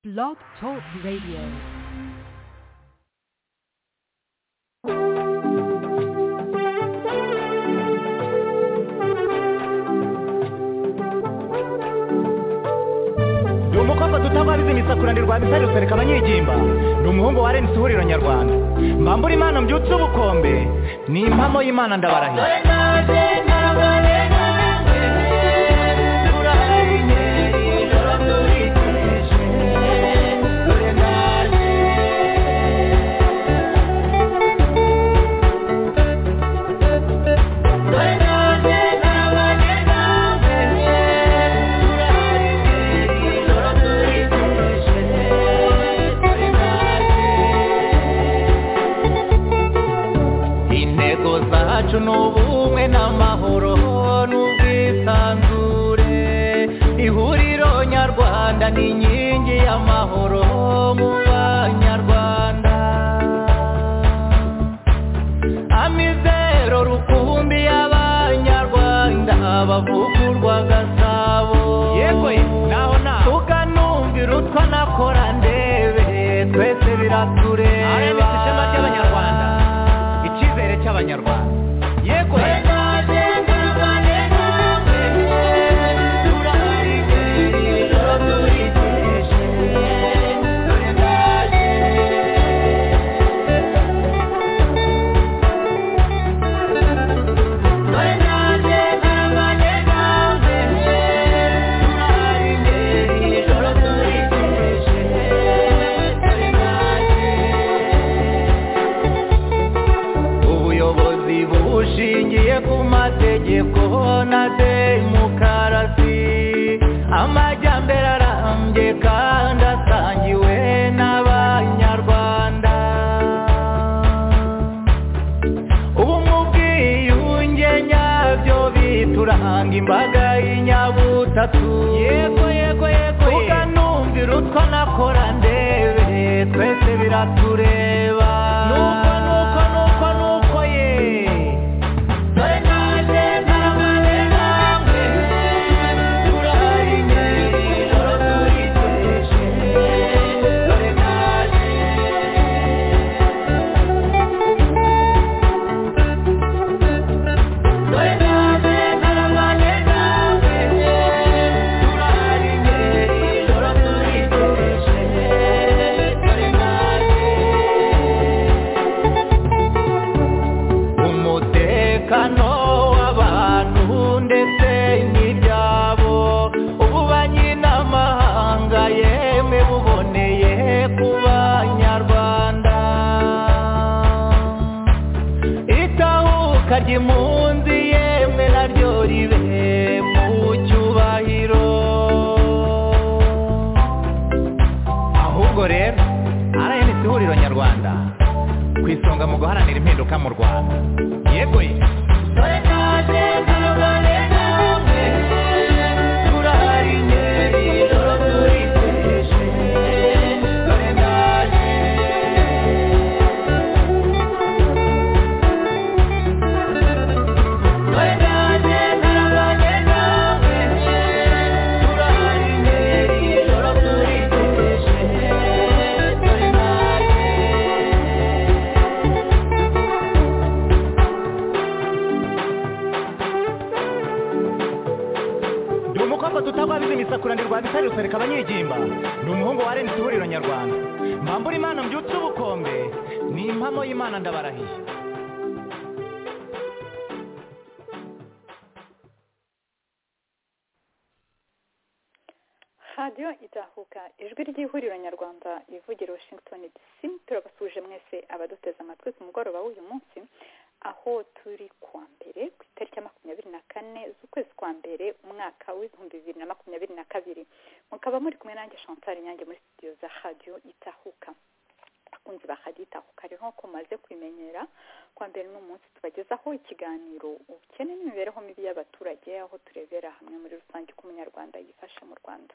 Blog Talk Radio. ni umukobwa dutababiza imisakurane rwa misari rusereka abanyigimba ni umuhungu wa renisi ihuriro nyarwanda mbambura imana mbyutse ubukombe ni impamo y'imana ndabarahira intego zacu ni ubumwe n'amahoro n'ubwisanzure ihuriro nyarwanda ni inkingi y'amahoro mu banyarwanda amizero rukumbi y'abanyarwanda bavugurwa gasabo yego naho naho tukanumvira utwa nakora ndebe twese biratureba RMS ishema ry'Abanyarwanda. icyizere cy'abanyarwanda yego ubuyobozi bushingiye ku mategeko na demokarasi amajyambere arambye kandi asangiwe n'abanyarwanda ubumwe ubwiyunge nyabyo bituranga imbaga y'inyabutatu yego yego yego tukanumvira utwo nakora ndebe twese biratureba nuko nuko nuko nuko ye dore naje ntarabane namwe turahari ngeri ijoro turiteje dore naje dore naje ntarabane namwe turahari ngeri ijoro turiteje dore naje umutekano w'abantu ndetse n'ibyabo ububanyi n'amahanga yemwe buboneye ku banyarwanda itahuka ry'impunzi yemwe naryo ribe mu cyubahiro ahubwo rero RNC ihuriro nyarwanda ku isonga mu guharanira impinduka mu rwanda yego ye ni umukobwa tutabwabiza imisakuranirwa bitari rusereka abanyigimba ni umuhungu wa renisi ihuriro nyarwanda mbambura imana mbyutse ubukombe ni impamo y'imana ndabarahiye radiyo izahuka ijwi ry'ihuriro nyarwanda ivugira washington dc turabasuje mwese abaduteze amatwi ku mugoroba w'uyu munsi aho turi kuwa mbere ku itariki ya makumyabiri na kane z'ukwezi kwa mbere umwaka w'ibihumbi bibiri na makumyabiri na kabiri mukaba muri kumwe nanjye chantal nyange muri studio za radiyo itahuka abakunzi ba radiyo itahuka rero nk'uko mumaze kubimenyera kuwa mbere ni umunsi tubagezaho ikiganiro ubukene n'imibereho mibi y'abaturage aho turebera hamwe muri rusange uko umunyarwanda yifashe mu rwanda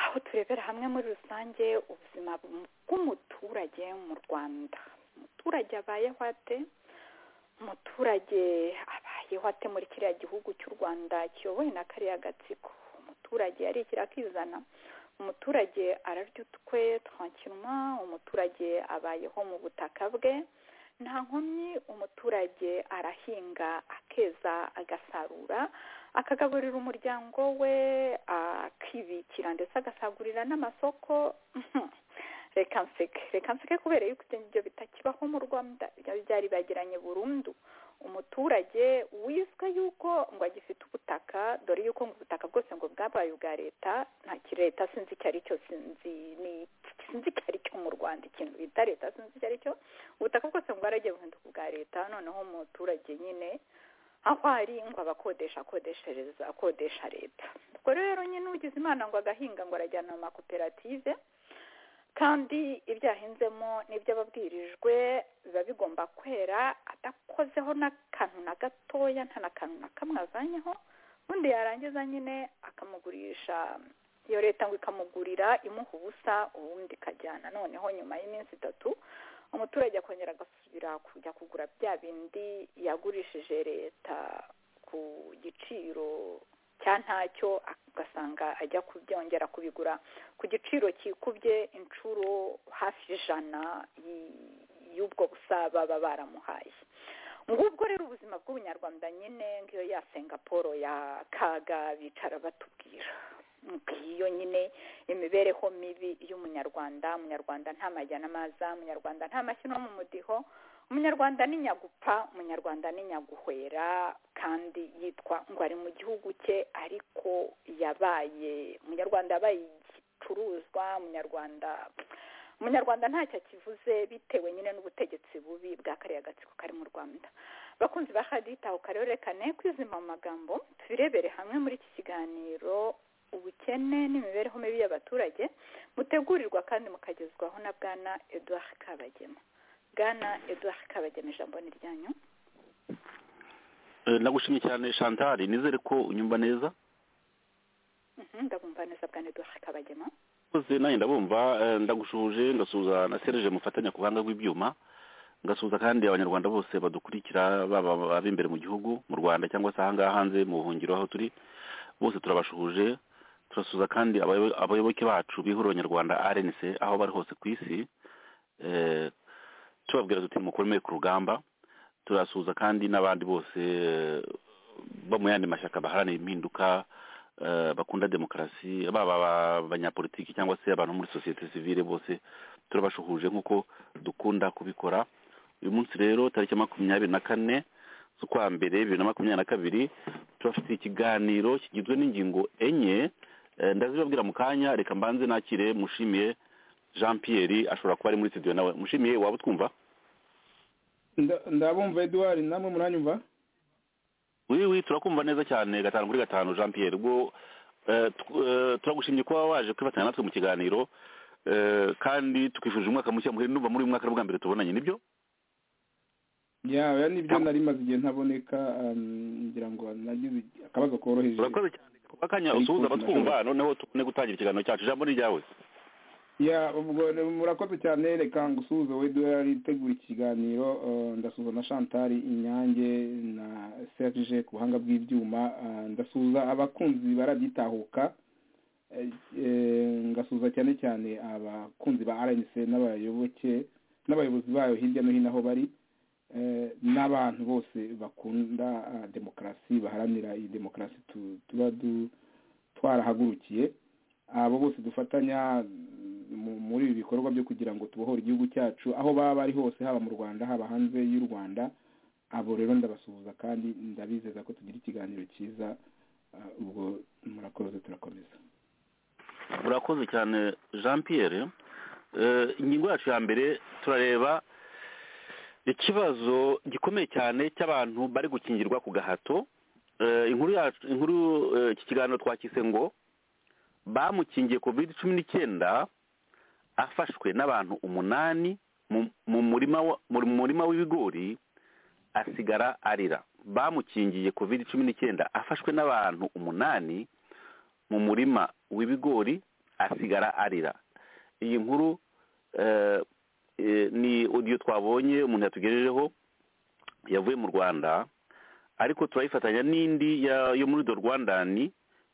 aho turebera hamwe muri rusange ubuzima bw'umuturage mu rwanda umuturage abayeho ate umuturage abayeho ate muri kiriya gihugu cy'u rwanda kiyobowe na kariya gatsiko umuturage yarikira akizana umuturage ararya utwe twankiruma umuturage abayeho mu butaka bwe nta nkomyi umuturage arahinga akeza agasarura akagaburira umuryango we akibikira ndetse agasagurira n'amasoko reka nseke reka nseke kubera yuko ibyo bitakibaho mu rwanda byari bagiranye burundu umuturage wizwe yuko ngo agifite ubutaka dore yuko ngo ubutaka bwose ngo bwabaye ubwa leta nta kiri leta sinzi icyo ari cyo sinzi ni sinzi icyo ari cyo mu rwanda ikintu bita leta sinzi icyo ari cyo ubutaka bwose ngo bwaragiye buhinduka ubwa leta noneho umuturage nyine aho ari ngo abakodesha akodeshereza akodesha leta ubwo rero nyine ugize imana ngo agahinga ngo arajyana mu makoperative kandi ibyo yahinzemo n'ibyo ababwirijwe biba bigomba kwera adakozeho n'akantu na gatoya nta na kantu na kamwe azanyeho ubundi yarangiza nyine akamugurisha iyo leta ngo ikamugurira imuha ubusa ubundi ikajyana noneho nyuma y'iminsi itatu umuturage akongera agasubira kujya kugura bya bindi yagurishije leta ku giciro cya ntacyo ugasanga ajya kubyongera kubigura ku giciro kikubye inshuro hafi ijana y'ubwo busa baba baramuhaye ngubwo rero ubuzima bw'ubunyarwanda nyine nk'iyo ya singaporo ya kaga bicara batubwira iyo nyine imibereho mibi y'umunyarwanda umunyarwanda nta majya n'amaza umunyarwanda nta mashyi no mu mudiho umunyarwanda ni nyagupfa umunyarwanda ni nyaguhwera kandi yitwa ngo ari mu gihugu cye ariko yabaye umunyarwanda yabaye igicuruzwa umunyarwanda umunyarwanda ntacyo akivuze bitewe nyine n'ubutegetsi bubi bwa kariya gatsiko kari mu rwanda bakunzi ba haditaho karerekane kwizima mu magambo tubirebere hamwe muri iki kiganiro ubukene n'imibereho mibi y'abaturage mutegurirwa kandi mukagezwaho na bwana eduard kabagema bwana eduard kabagema ijambo ni ryanyu nagushimye cyane chantal nizere ko unyumva neza Mhm, ndabumva neza bwana eduard kabagema mpoze nanjye ndabumva eh, ndagushuje ngasuhuza na serge mufatanya ku buhanga bw'ibyuma ngasuhuza kandi abanyarwanda bose badukurikira baba ab'imbere mu gihugu mu rwanda cyangwa se ahangaha hanze mu buhungiro aho turi bose turabashuhuje turasuhuza kandi abayobo- abayoboke bacu b'ihuriro nyarwanda rnc aho bari hose ku isi eh, tubabwira tuti mukomeye ku rugamba turasuhuza kandi n'abandi bose eh, bo mu yandi mashyaka baharanira impinduka eh, bakunda demokarasi baba aba- abanyapolitiki cyangwa se abantu bo muri sosiyete sivile bose turabashuhuje nk'uko dukunda kubikora uyu munsi rero tariki makumyabiri na kane z'ukwa mbere bibiri na makumyabiri na kabiri turafite ikiganiro kigizwe n'ingingo enye Eh, ndazibabwira mu kanya reka mbanze nakire mushimiye jean pierre ashobora kuba ari muri studio nawe mushimiye waba utwumva Nda- ndabumva eduard namwe muranyumva wi wi turakumva neza cyane gatanu kuri gatanu jean pierre ubwo eh, tw- eh, turagushimye kuba waje kwifatanya natwe mu kiganiro eh, kandi tukwifurije umwaka mushya muhire numva muri uyu mwaka ari ubwa mbere tubonanye nibyo ya oya nibyo nari maze igihe ntaboneka um, ngira ngo nagize akabazo koroheje urakoze cyane kuba akanya usuhuza abatwumva noneho tubone gutangira ikiganiro cyacu ijambo ni iryawe ya ubwo re- murakoze cyane reka ngusuhuze we duhari tegura ikiganiro uh, ndasuhuza na chantal inyange na serge ku buhanga bw'ibyuma uh, ndasuhuza abakunzi baragitahuka eh, eh, ngasuhuza cyane cyane abakunzi ba rnc n'abayoboke n'abayobozi bayo hirya no hino aho bari eh, n'abantu bose bakunda ah, demokarasi baharanira iyi demokarasi tu- tuba du- twarahagurukiye abo bose dufatanya mu- muri ibi bikorwa byo kugira ngo tubohore igihugu cyacu aho baba bari hose haba mu rwanda haba hanze y'u rwanda abo rero ndabasuhuza kandi ndabizeza ko tugira ikiganiro cyiza ah, ubwo murakoze turakomeza urakoze cyane jean pierre Eh, ingingo yacu ya mbere turareba ikibazo gikomeye cyane cy'abantu bari gukingirwa ku gahato Eh, inkuru yacu inkuru eh, iki kiganiro twakise ngo bamukingiye covid cumi n'icyenda afashwe n'abantu umunani mu- mu murima wa- mu murima w'ibigori asigara arira bamukingiye covid cumi n'icyenda afashwe n'abantu umunani mu murima w'ibigori asigara arira iyi nkuru eh, eh, ni audio twabonye umuntu yatugejejeho yavuye mu rwanda ariko turayifatanya n'indi ya- yo muri do rwandani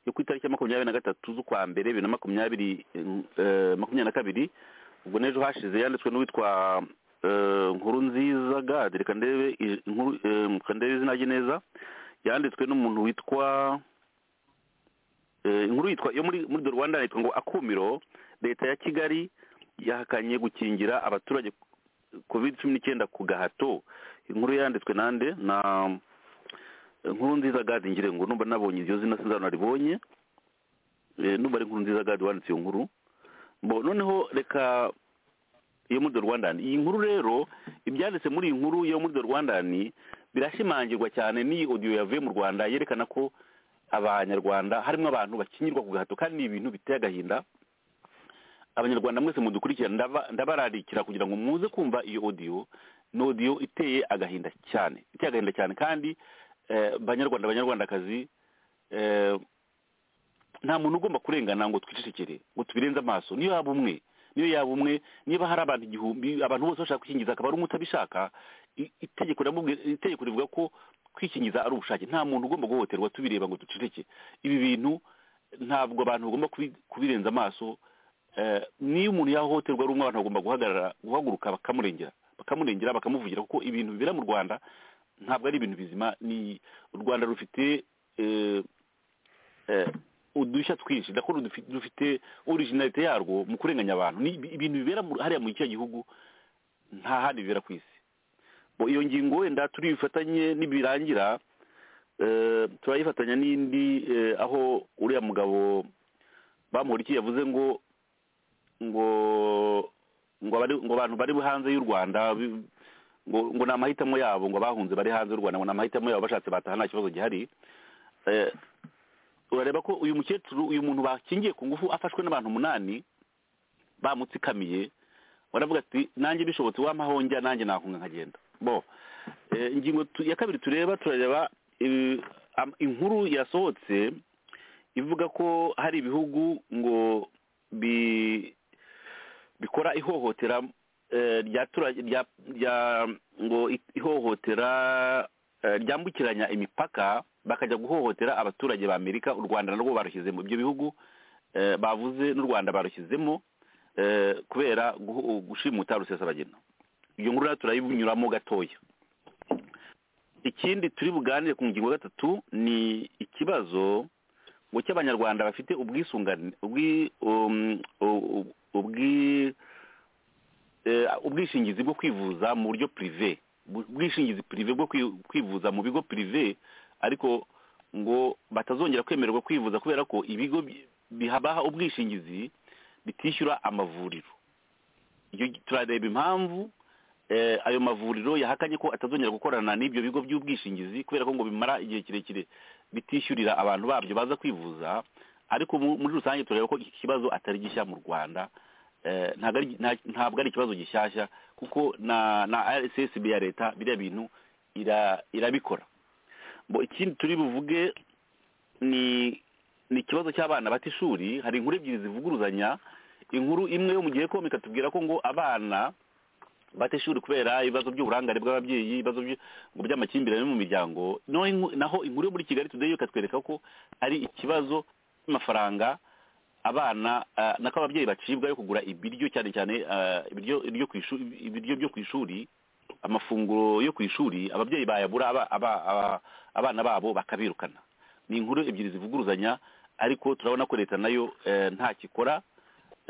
yo ku itariki ya makumyabiri na gatatu z'ukwa mbere bibiri na makumyabiri eh, makumyabiri na kabiri ubwo n'ejo hashize yanditswe n'uwitwa eh, nkuru nziza gade reka ndebe i- inkuru eh, reka ndebe izina rye neza yanditswe n'umuntu witwa eh, inkuru yitwa yo muri muri the rwanda yanditswe ngo akumiro leta ya kigali yahakanye gukingira abaturage covid cumi n'icyenda ku gahato inkuru yanditswe nande na inkuru nziza gadi ngire ngo numva nabonye iryo zina sinzanaribonye Eh, numva ari inkuru nziza gadi wanditse iyo nkuru bo noneho reka iyo muri the rwandan iyi nkuru rero ibyanditse muri iyi nkuru yo muri the rwandan birashimangirwa cyane n'iyi odiyo yavuye mu rwanda yerekana ko abanyarwanda harimo abantu bakinyirwa ku gahato kandi ni ibintu biteye agahinda abanyarwanda mwese mudukurikirana ndaba- ndabararikira kugira ngo muze kumva iyo odiyo ni odiyo iteye agahinda cyane iteye agahinda cyane kandi eh, banyarwanda banyarwandakazi eh, nta muntu ugomba kurengana ngo twicecekere ngo tubirenze amaso niyo yaba umwe niyo yaba umwe niba hari abantu igihumbi abantu bose bashaka kwikingiza akaba ari umwe utabishaka i- itegeko riramubwi- itegeko rivuga ko kwikingiza ari ubushake nta muntu ugomba guhohoterwa tubireba ngo duceceke ibi bintu ntabwo abantu bagomba kubi- kubirenza amaso Eh, niyo umuntu yahohoterwa ari umwe abantu bagomba guhagarara guhaguruka bakamurengera bakamurengera bakamuvugira kuko ibintu bibera mu rwanda ntabwo ari ibintu bizima ni u rwanda rufite eh, eh, udushya twinshi ndakora dufi- dufite orijinalite yarwo mu kurenganya abantu ni ibi- ibintu bibera mu- hariya muri cya gihugu nta handi bibera ku isi Bo, iyo ngingo wenda turi bufatanye nibirangira eh, turayifatanya n'indi eh, aho uriya mugabo bamuhurikiye yavuze ngo ngo ngo abari ngo abantu bari hanze y'u Rwanda bi- ngo ngo ni amahitamo yabo ngo abahunze bari hanze y'u Rwanda ngo ni amahitamo yabo bashatse bataha nta kibazo gihari Eh, urareba ko uyu mukecuru uyu muntu bakingiye ku ngufu afashwe n'abantu umunani bamutsikamiye baravuga ati nanjye bishobotse wamahonja nanjye nakunga nkagenda bo eh, ingingo tu- ya kabiri tureba turareba eh, am- inkuru yasohotse ivuga ko hari ibihugu ngo bi bikora ihohotera eh, rya tura- rya rya ngo i- ihohotera eh, ryambukiranya imipaka bakajya guhohotera abaturage ba Amerika u Rwanda narwo barushyizemo ibyo bihugu eh, bavuze n'u Rwanda barushyizemo eh, kubera guhu- gushimuta rusesabagina iyo nkuru rero turayinyuramo gatoya ikindi turi buganire ku ngingo ya gatatu ni ikibazo ngo cy'abanyarwanda bafite ubwisungane ubwi um, u- u- ubwi eh, ubwishingizi bwo kwivuza mu buryo prive Bu- ubwishingizi prive bwo kwi- kwivuza mu bigo prive ariko ngo batazongera kwemererwa kwivuza kubera ko ibigo bi- bihabaha ubwishingizi bitishyura amavuriro iyo turareba impamvu eh, ayo mavuriro yahakanye ko atazongera gukorana n'ibyo bigo by'ubwishingizi kubera ko ngo bimara igihe kirekire bitishyurira abantu babyo baza kwivuza ariko mu- muri rusange turareba ko iki kibazo atari gishya mu rwanda Eh, ntabwo ari- nta- ntabwo ari ikibazo gishyashya kuko na na rssb ya leta biriya bintu ira- irabikora Bo, ikindi turi buvuge ni ni ikibazo cy'abana bata ishuri hari inkuru ebyiri zivuguruzanya inkuru imwe yo mu gihe komika tubwira ko ngo abana bata ishuri kubera ibibazo by'uburangare bw'ababyeyi ibibazo by- ngo by'amakimbirane mu miryango naho inku- naho inkuru yo muri kigali today yo ikatwereka ko ari ikibazo cy'amafaranga abana ah, nako ababyeyi bacibwa yo kugura ibiryo cyane cyane ah, ibiryo ibiryo ku ishuri ibiryo byo ku ishuri amafunguro yo ku ishuri ababyeyi bayabura aba- aba- aba- abana babo bakabirukana ni inkuru ebyiri zivuguruzanya ariko turabona ko leta nayo eh, nta kikora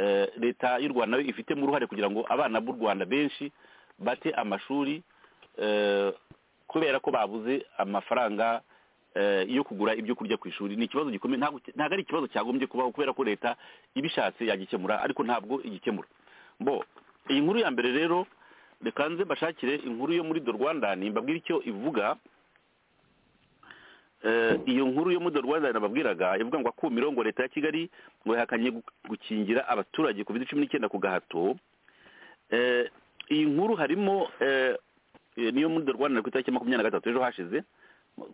Eh, leta y'u rwanda nayo ifitemo uruhare kugira ngo abana b'u rwanda benshi bate amashuri eh, kubera ko babuze amafaranga eh, yo kugura ibyo kurya ku ishuri ni ikibazo gikomeye ntabwo ntabwo ari ikibazo cyagombye kubaho kubera ko leta ibishatse yagikemura ariko ntabwo igikemura bo iyi nkuru ya mbere rero reka nze mbashakire inkuru yo muri the rwandan mbabwire icyo ivuga Eh, iyo nkuru yo muri the rwandan nababwiraga ivuga ngo akumiro ngo leta ya kigali ngo yahakanye gu- gukingira abaturage covid cumi n'icyenda ku gahato Eh, iyi nkuru harimo eh, eh, niyo muri the rwandan ku itariki ya makumyabiri na gatatu ejo hashize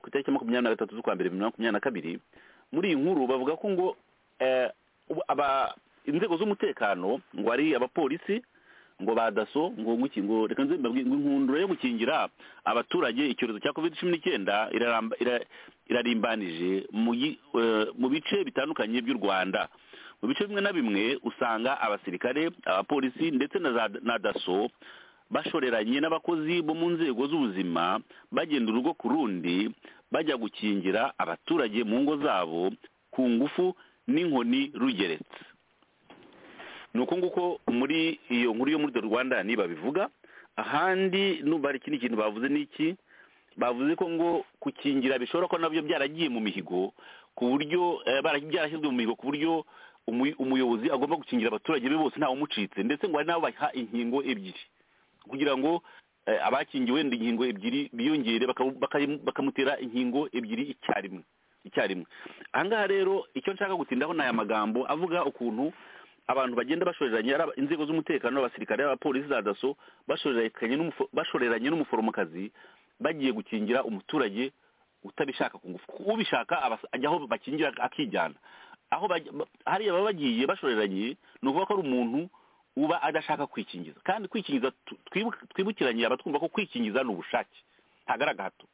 ku itariki ya makumyabiri na gatatu z'ukwa mbere bibiri na makumyabiri na kabiri muri iyi nkuru bavuga ko ngo eh, ubu- aba inzego z'umutekano ngo ari abapolisi ngo ba daso ngo nguki ngo reka nze mbabwire ngo inkundura yo gukingira abaturage icyorezo cya covid cumi n'icyenda iraramba ira- irarimbanije mu yi- eh, mu bice bitandukanye by'u rwanda mu bice bimwe na bimwe usanga abasirikare abapolisi ndetse na za- na daso bashoreranye n'abakozi bo mu nzego z'ubuzima bagenda urugo ku rundi bajya gukingira abaturage mu ngo zabo ku ngufu n'inkoni rugeretse ni uko nguko muri iyo nkuru yo muri the rwanda ni babivuga ahandi numva hari ikindi kintu bavuze ni iki bavuze ko ngo gukingira bishobora ko nabyo byaragiye mu mihigo ku buryo eh, bara- byarashyizwe mu mihigo ku buryo umu- umuyobozi agomba gukingira abaturage be bose ntawumucitse ndetse ngo hari n'abo baha inkingo ebyiri kugira ngo eh, abakingiwe ndi inkingo ebyiri biyongere bakamu- bakayimu- bakamutera inkingo ebyiri icyarimwe icyarimwe ahangaha rero icyo nshaka gutindaho ni aya magambo avuga ukuntu abantu bagenda bashoreranye ari aba- inzego z'umutekano abasirikare abapolisi za daso bashoreranye n'umufo- bashoreranye n'umuforomokazi bagiye gukingira umuturage utabishaka ku ngufu ubishaka abas- ajya aho bakingira akijyana aho bajya- ba- hariya baba bagiye bashoreranye ni ukuvuga ko ari umuntu uba adashaka kwikingiza kandi kwikingiza tu- twibu- twibukiranye abatwumva ko kwikingiza ni ubushake ntagaragara gato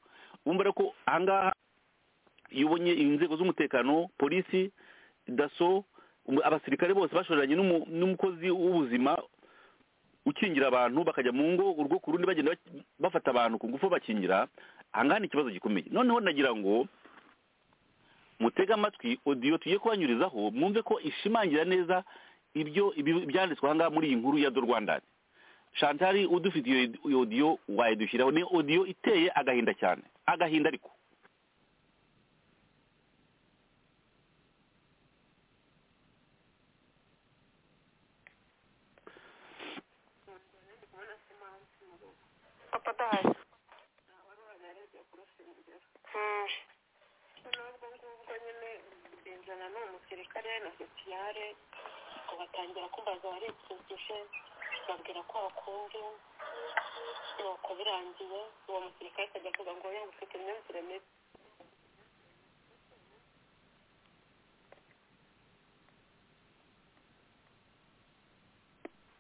wumva rero ko ahangaha iyo ubonye inzego z'umutekano polisi daso um- abasirikare bose bashoreranye n'umu- n'umukozi w'ubuzima ukingira abantu bakajya mu ngo urwo ku rundi bagenda bak- bafata abantu ku ngufu bakingira ahangaha ni ikibazo gikomeye noneho nagira ngo mutege amatwi odiyo tugiye kubanyurizaho mwumve ko ishimangira neza ibyo ibi- ibyanditswe ahangaha muri iyi nkuru ya do rwandani shantari udufite iyo iyo odiyo wayidushyiraho ni odiyo iteye agahinda cyane agahinda ariko papa adahari nubwo ngubwo nyine benzana ni umusirikare na sosiyare ngo batangira kumbaza baripfungije babwira ko bakumve nuko birangiye uwo musirikare akajya avuga ngo yewe ufite imyumvire mibi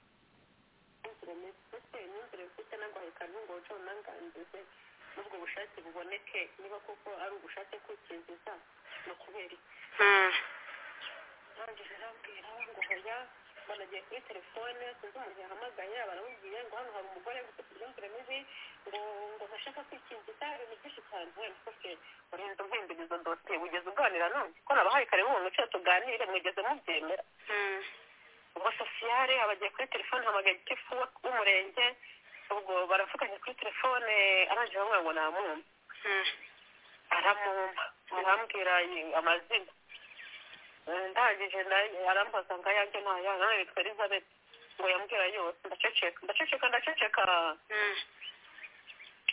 imyumvire mibi ese imyumvire mfite ntabwo wayikana ngo wuce unangangize n'ubwo bushake buboneke niba koko ari ubushake kwikingiza ni ukubera iki ntangiye arambwira ngo hoya banagiye kuri telefone sinzi umuntu yahamagaye baramubwiye ngo hano hari umugore ufite imyumvire mibi ngo ngo ntashaka kwikingiza ibintu byinshi cyane wenda ufite urenze umpindurizo dosiye wigeze uganira nanjye ko nabahaye kare mu muco tuganire mwigeze mubyemera ubwo sosiyare abagiye kuri telefone hamagaye igifu w'umurenge ubwo baravuganye kuri telefone arangije bamwe ngo namwumva aramwumva arambwira amazina ndangije nayo arambaza ngo ayange ntayo nawe yitwa elizabeth ngo yambwira yose ndaceceka ndaceceka ndaceceka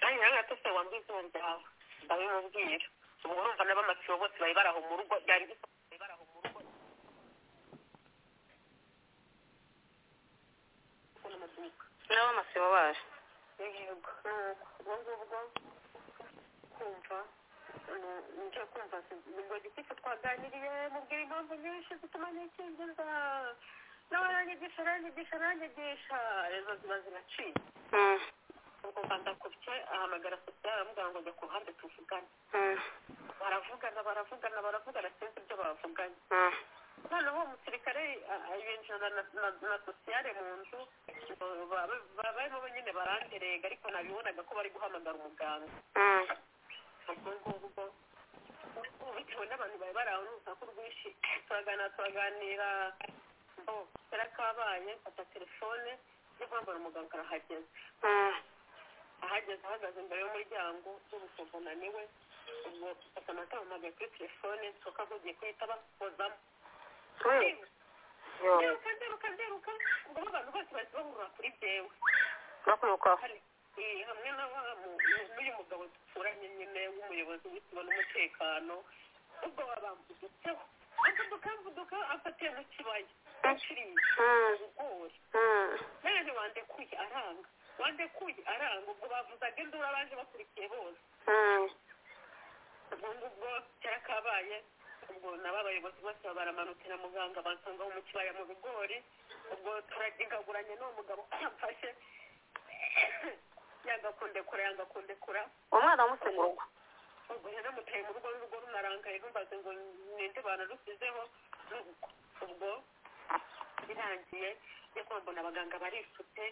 nanjye nawe gatose wambwiye izina ryawe ndabimubwira ubwo urumva n'abamasibo bose bari baraho mu rugo byari bisa bari baraho mu rugo n'amaduka n'abamasibo baje yego ubwo ngubwo kumva njya kumva ngo gitifu twaganiriye mubwira impamvu nyinshi zituma nikingiza nawe aranyigisha aranyigisha aranyigisha rezo ziba ziraciye ubwo mba ndakubye ahamagara sosiyete aramubwira ngo jya ku ruhande tuvugane baravugana baravugana baravugana sinzi ibyo bavuganye noneho uwo musirikare a- a- yinjira na- na- na sosiyare mu nzu ngo ba- ba- barimo nyine baranderega ariko nabibonaga ko bari guhamagara umuganga ubwo ngubwo bitewe n'abantu bari bari aho n'urusaku rwinshi turaganira turaganira mbo yarakabaye mfata telefone yo guhamagara umuganga arahageze ahageze ahagaze imbere y'umuryango n'umusozo naniwe ubwo mfata amata bamagaye kuri telefone nsoka nkugiye kuhita bakozamo nderuka nderuka nderuka ubwo abantu bose bahise bahurira kuri jyewe bakwirukaho hari eh, hamwe na wa mu- n'uyu mugabo duturanye nyine w'umuyobozi w'ikigo n'umutekano ubwo babambudutseho amvuduka amvuduka amfatiye mu kibaya aciriye ibigori none wandekuye aranga wandekuye aranga ubwo bavuzaga induru abaje bakurikiye bose ubwo ngubwo cyarakabaye ubwo nabo abayobozi bose baramanutse na muganga bansanga mu kibaya mu bigori ubwo turagigaguranye n'uwo mugabo amfashe yanga kundekura yanga kundekura umwana wamutse mu rugo ubwo rero mucaye mu rugo n'urugo runarangaye numvaze ngo ninde banarusizeho ubwo birangiye njya kuba mbona abaganga barisutse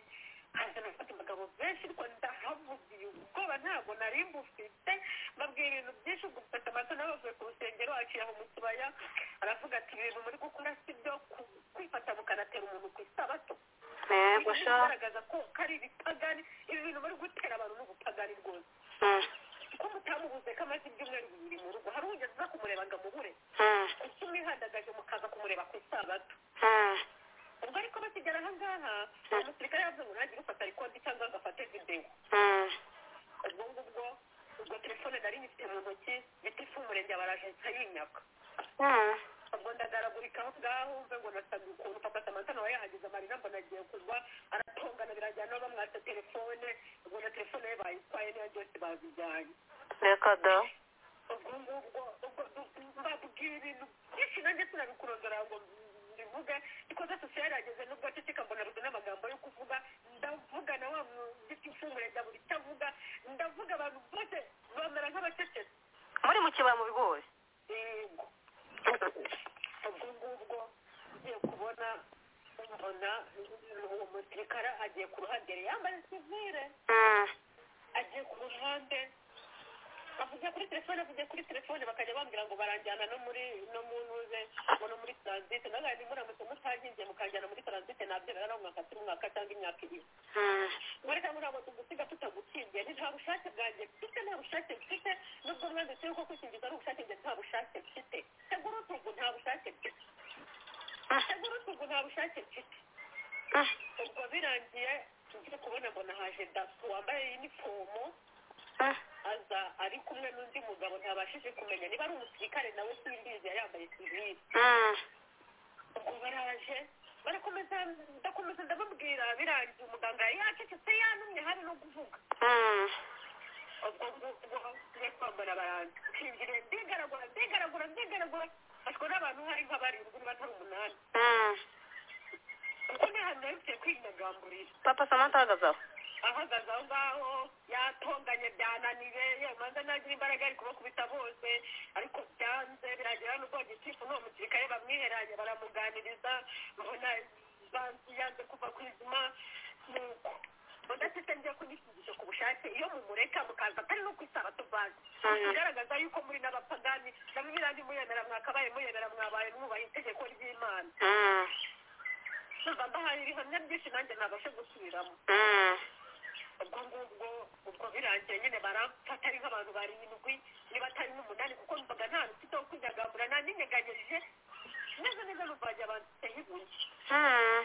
haza nafata abagabo benshi ariko ndahavugiye ubwoba ntabwo nari mbufite mbabwira ibintu byinshi ubwo mfata amata n'abavuye ku rusengero aciye aho mu kibaya aravuga ati ibintu muri gukora si byo ku- kwifata mukanatera umuntu ku isabato yego Ibintu sha bigaragaza ko ko ari ibipagani ibi bintu muri gutera abantu n'ubupagani rwose Mm, ko mutamubuze ko amaze ibyumweru bibiri mu rugo hari ugeze uza kumureba ngo amubure mm, kuki mwihandagaje mukaza kumureba ku isabato mm. ubwo ariko bakigera aha ngaha umusirikare yavuze ngo ntagire ufata rekodi cyangwa ngo afate videwo Mm, ubwo ngubwo ubwo telefone nari nyifite mu ntoki gitifu w'umurenge barajensa yinyaka mm. ubwo ndagaragurika aho ngaho mve ngo nasaga ukuntu papa samanta nawe yahageze amarira mbona agiye kugwa aratongana birajyana bamwatse telefone ubwo na telefone ye bayitwaye niyo byose babijyanye reka da ubwo ngubwo ubwo mbabwira ibintu byinshi nanjye sinabikurondora ngo mbivuge ariko zose se yarageze n'ubwo aceceka mbona ruze n'amagambo yo kuvuga ndavuga na wa mufite ifunguro rya buri icyo avuga ndavuga abantu bose bamera nk'abacecetse muri mu kibaya mu bigori yego ubwo ngubwo ngiye kubona mbona uwo musirikare agiye ku ruhande yari yambaye sivire Mm, agiye ku ruhande avugiye kuri telefone avugiye kuri telefone bakajya bambwira ngo baranjyana no muri no mu ntuze ngo no muri taransite nanone ntimuramutse mutankingiye mukanjyana muri taransite nabyemera no mwaka cumi mwaka cyangwa imyaka ibiri mm, mureka ntabwo tugusiga tutagukingiye ni nta bushake bwanjye mfite nta bushake mfite nubwo mwanditseho ko kwikingiza ari ubushake njye nta bushake mfite tegura utugu nta bushake mfite tegura utugu nta bushake mfite mm. ubwo birangiye ngiye kubona mbona haje daso wambaye inifomo aza ari kumwe n'undi mugabo ntabashije kumenya niba ari umusirikare nawe simbizi yari yambaye sivili ubwo baraje barakomeza ndakomeza ndababwira birangiye umuganga yari yacecetse yanumye hari no kuvuga ubwo ngubwo ngiye kwambara baranza nshingiriye ndigaragura ndigaragura ndigaragura mfashwe n'abantu hari nk'abarindwi niba atari umunani kuko ntihantu yarukiye kwinyagamburira papa samanta ahagaze aho ahagaze aho ngaho yatonganye byananiye yamanza ntagira imbaraga ari kubakubita bose ariko byanze biragira n'ubwo gitifu n'uwo musirikare bamwiheranye baramuganiriza mbona banzi yanze kuva ku izima nuko udafite njya kunishingisha ku bushake iyo mumureka mukaza atari no kwisaba tuvanze bigaragaza yuko muri n'abapagani namwe birangi muyemera mwakabaye muyemera mwabaye mwubaha itegeko ry'imana Mm, numva mbahaye ibihamya byinshi nanjye ntabashe gusubiramo mm, ubwo ngubwo ubwo birangiye nyine baramfata ari nk'abantu barindwi niba atari nk'umunani kuko numvaga nta rufite wo kwinyagambura naninyeganyirije neza neza numvaga abantu ibuye mm.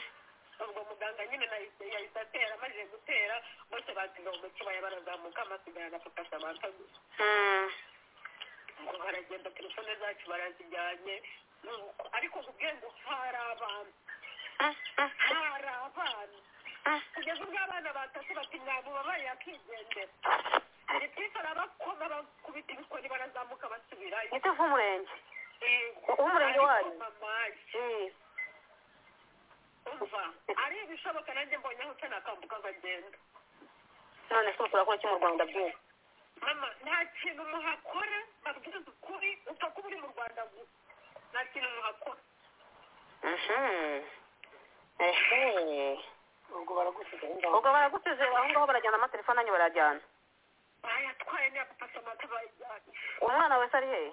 ubwo muganga nyine nahise yahise atera amajije gutera bose baziga mu mukibaya barazamuka amasigarana afata amata gusa Mm, ngo baragenda telefone zacu barazijyanye nuko ariko mubwiye ngo hari abantu mm, mm, hari abana mm. kugeza ubwo abana batatu bati ntabwo babaye akigendera ndetse arabakoma bakubita ibikoni barazamuka basubirayo gitifu w'umurenge Yego. Umurenge wayo? Ariko mamaye, Mm. umva ari ibishoboka nanjye mbonye aho nakambuka nkagenda none se urakora iki mu rwanda byose mama nta kintu muhakora babwiza ukuri upfa kuba uri mu rwanda gusa nta kintu muhakora ubwo baragusize aho ngaho barajyana amatelefone anyu barajyana bayatwaye ntiyagufasha amata bayajyanye umwana wese ari hehe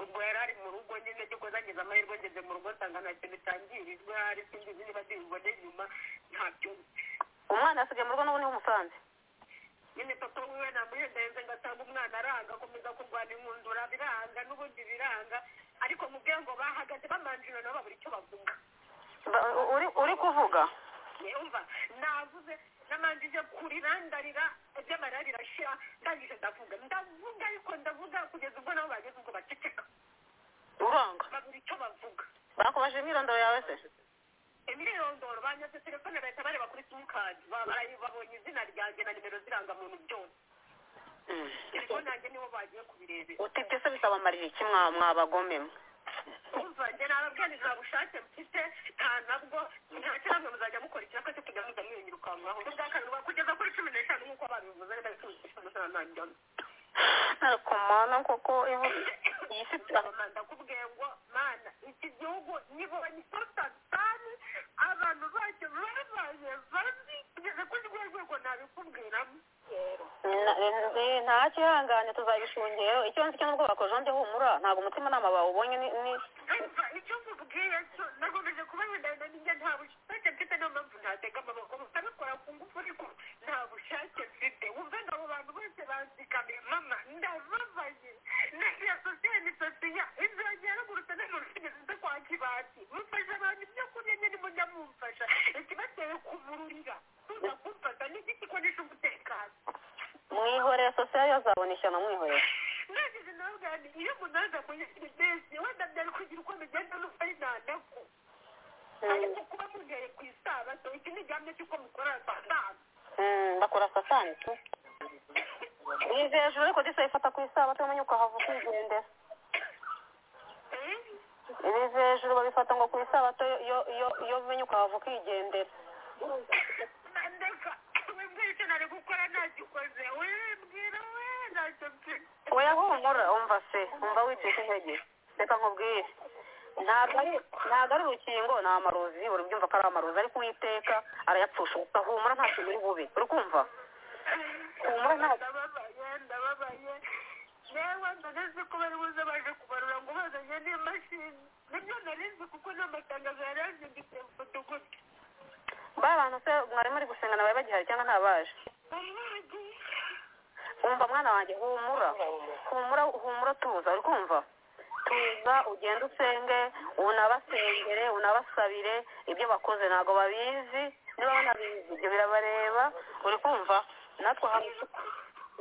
ubwo yari ari mu rugo nyine cyo kuzagize amahirwe ngeze mu rugo nsanga nta kintu cyangirijwe hari singizi niba zibibone nyuma ntabyo umwana yasigaye mu rugo n'ubu niwe umusanze nyine papa wiwe namuhendahenze ngasanga umwana aranga akomeza kurwana inkundura biranga n'ubundi biranga ariko mu bwe ngo bahagaze bamanjira nabo babura icyo bavuga Ba- u- uri- uri kuvuga yumva navuze namanjije kurira ndarira iby'amarira birashira ndangije ndavuga ndavuga ariko ndavuga kugeza ubwo nabo bageze ubwo baceceka uranga babura icyo bavuga bakubajije imyirondoro yawe se imyirondoro banyatse telefone bahita bareba kuri simukadi babonye izina ryanjye na nimero z'irangamuntu byose telefone yanjye nibo bagiye kubirebera utibye se bisabamarira iki mwa- mwabagome mwe kumva njye nababwira nta bushake mfite nta nabwo nta kiramwe muzajya mukora ikiraka cyo kujya muza mwiringira ukangaho ubwa karindwa kugeza kuri cumi n'eshanu nk'uko babivuze neza cumi n'eshanu nta njyana ariko mana koko ibu iyi si ndakubwiye ngo mana iki gihugu nibonye satani abantu bacyo babaye babi kugeza kuri rwo rwego nabikubwiramo nta kirangane tuzabishungera icyo nzi cyo n'ubwo bakojeho ndi humura ntabwo umutimanama bawubonye ni ni umva icyo nkubwiye cyo nakomeje kuba wenda ninjye nta bushake mfite niyo mpamvu ntatega amaboko gusa bikora ku ngufu ariko nta bushake mfite wumva ngo abo bantu bose banzikamiye mama ndababaye nagira sosiyete sosiya inzira yaragurutse no mu rusigezi zo kwa kibati mufasha abantu ibyo kurya nyine mujya mumfasha ikibateye kubururira tuza kumfata n'igiti ko nishe umutekano mwihoreye sosiyo yazabona ishyano mwihoreye nagize nawe bwanjye iyo umuntu aza muri serivisi wenda byari kugira uko bigenda n'uko ari ntandatu ariko kuba mugereye ku isabato iki ni igihamya cy'uko mukorera saa tanu Mm, bakora saa sani tu nizeye hejuru ariko disa ifata ku isabato umenye ukahava ukigendera nizeye hejuru babifata ngo ku isabato yo- yo- yo- iyo umenye ukahava ukigendera ndeka wimbwira icyo nari gukora ntagikoze wimbwira we ntacyo mfite oya humura umva se umva wicika intege reka nkubwire ntabwo ari ntabwo ari urukingo ni amarozi uri byumva ko ari amarozi ariko uwiteka arayapfusha gusa humura nta kintu uri bube uri kumva humura nta ndababaye ndababaye yewe ndaneze ko bari buze baje kubarura ngo bazanye n'imashini nibyo narinzi kuko n'amatangazo yari yazinditse mfata gutya ba bantu se mwarimu ari gusengana bari bagihari cyangwa ntabaje umva mwana wanjye humura humura humura tuza uri kumva tuza ugende usenge unabasengere unabasabire ibyo bakoze ntabwo babizi niba banabizi ibyo birabareba uri kumva natwe ahantu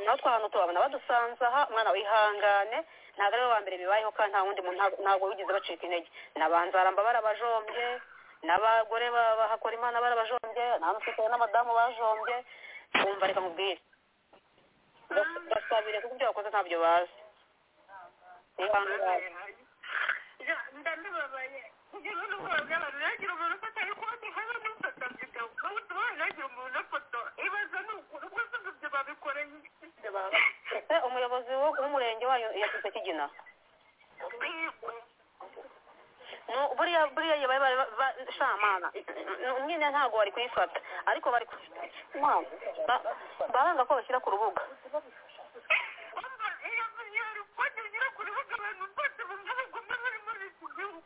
natwe ahantu tubabona badusanze aha mwana wihangane ntabwo ari we wa mbere bibayeho kandi nta wundi muntu ntabwo- ntabwo wigeze bacika intege nabanzaramba barabajombye n'abagore ba- bahakora imana barabajombye n'abasirikare n'abadamu bajombye wumva reka mubwire Bas- basabire kuko ibyo bakoze ntabyo bazi ihangane ndababaye kugeza n'ubwo abantu nagira umuntu ufata ariko ubundi habe n'ufata video bahita barangira umuntu afoto ibaza ni ukuntu rwose ngo ibyo babikoreye iki ese umuyobozi wo- w'umurenge wanyu yashyize kigina yego Nu- buriya buriya iyo bari bari- ba- shamana Nu- nyine ntabwo bari kuyifata ariko bari ku- Mwana, ba- baranga ko bashyira ku rubuga umva iyo video ripoti ngira ku rubuga abantu bose bumva bagomba bari muri iki gihugu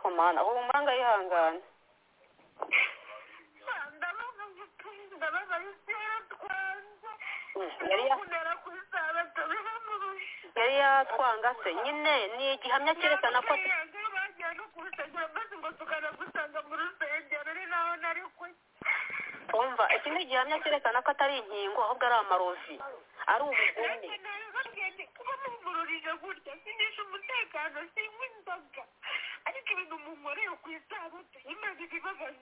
komana ubu muranga yihangane ndababaye ndababaye kera twanze Mm, yari ya- kunera ku isabato biramurusha yari yatwanga se nyine ni igihamya cyerekana ko bagiye no ku rusengero maze ngo tukajya gusanga mu rusengero ari naho nari kujya twumva iki ni igihamya cyerekana ko atari inkingo ahubwo ari amarozi ari ubugome bamumururije gutya sinisha umutekano sinywa inzoga ariko ibintu munkoreye ku isabato imana ibibabaye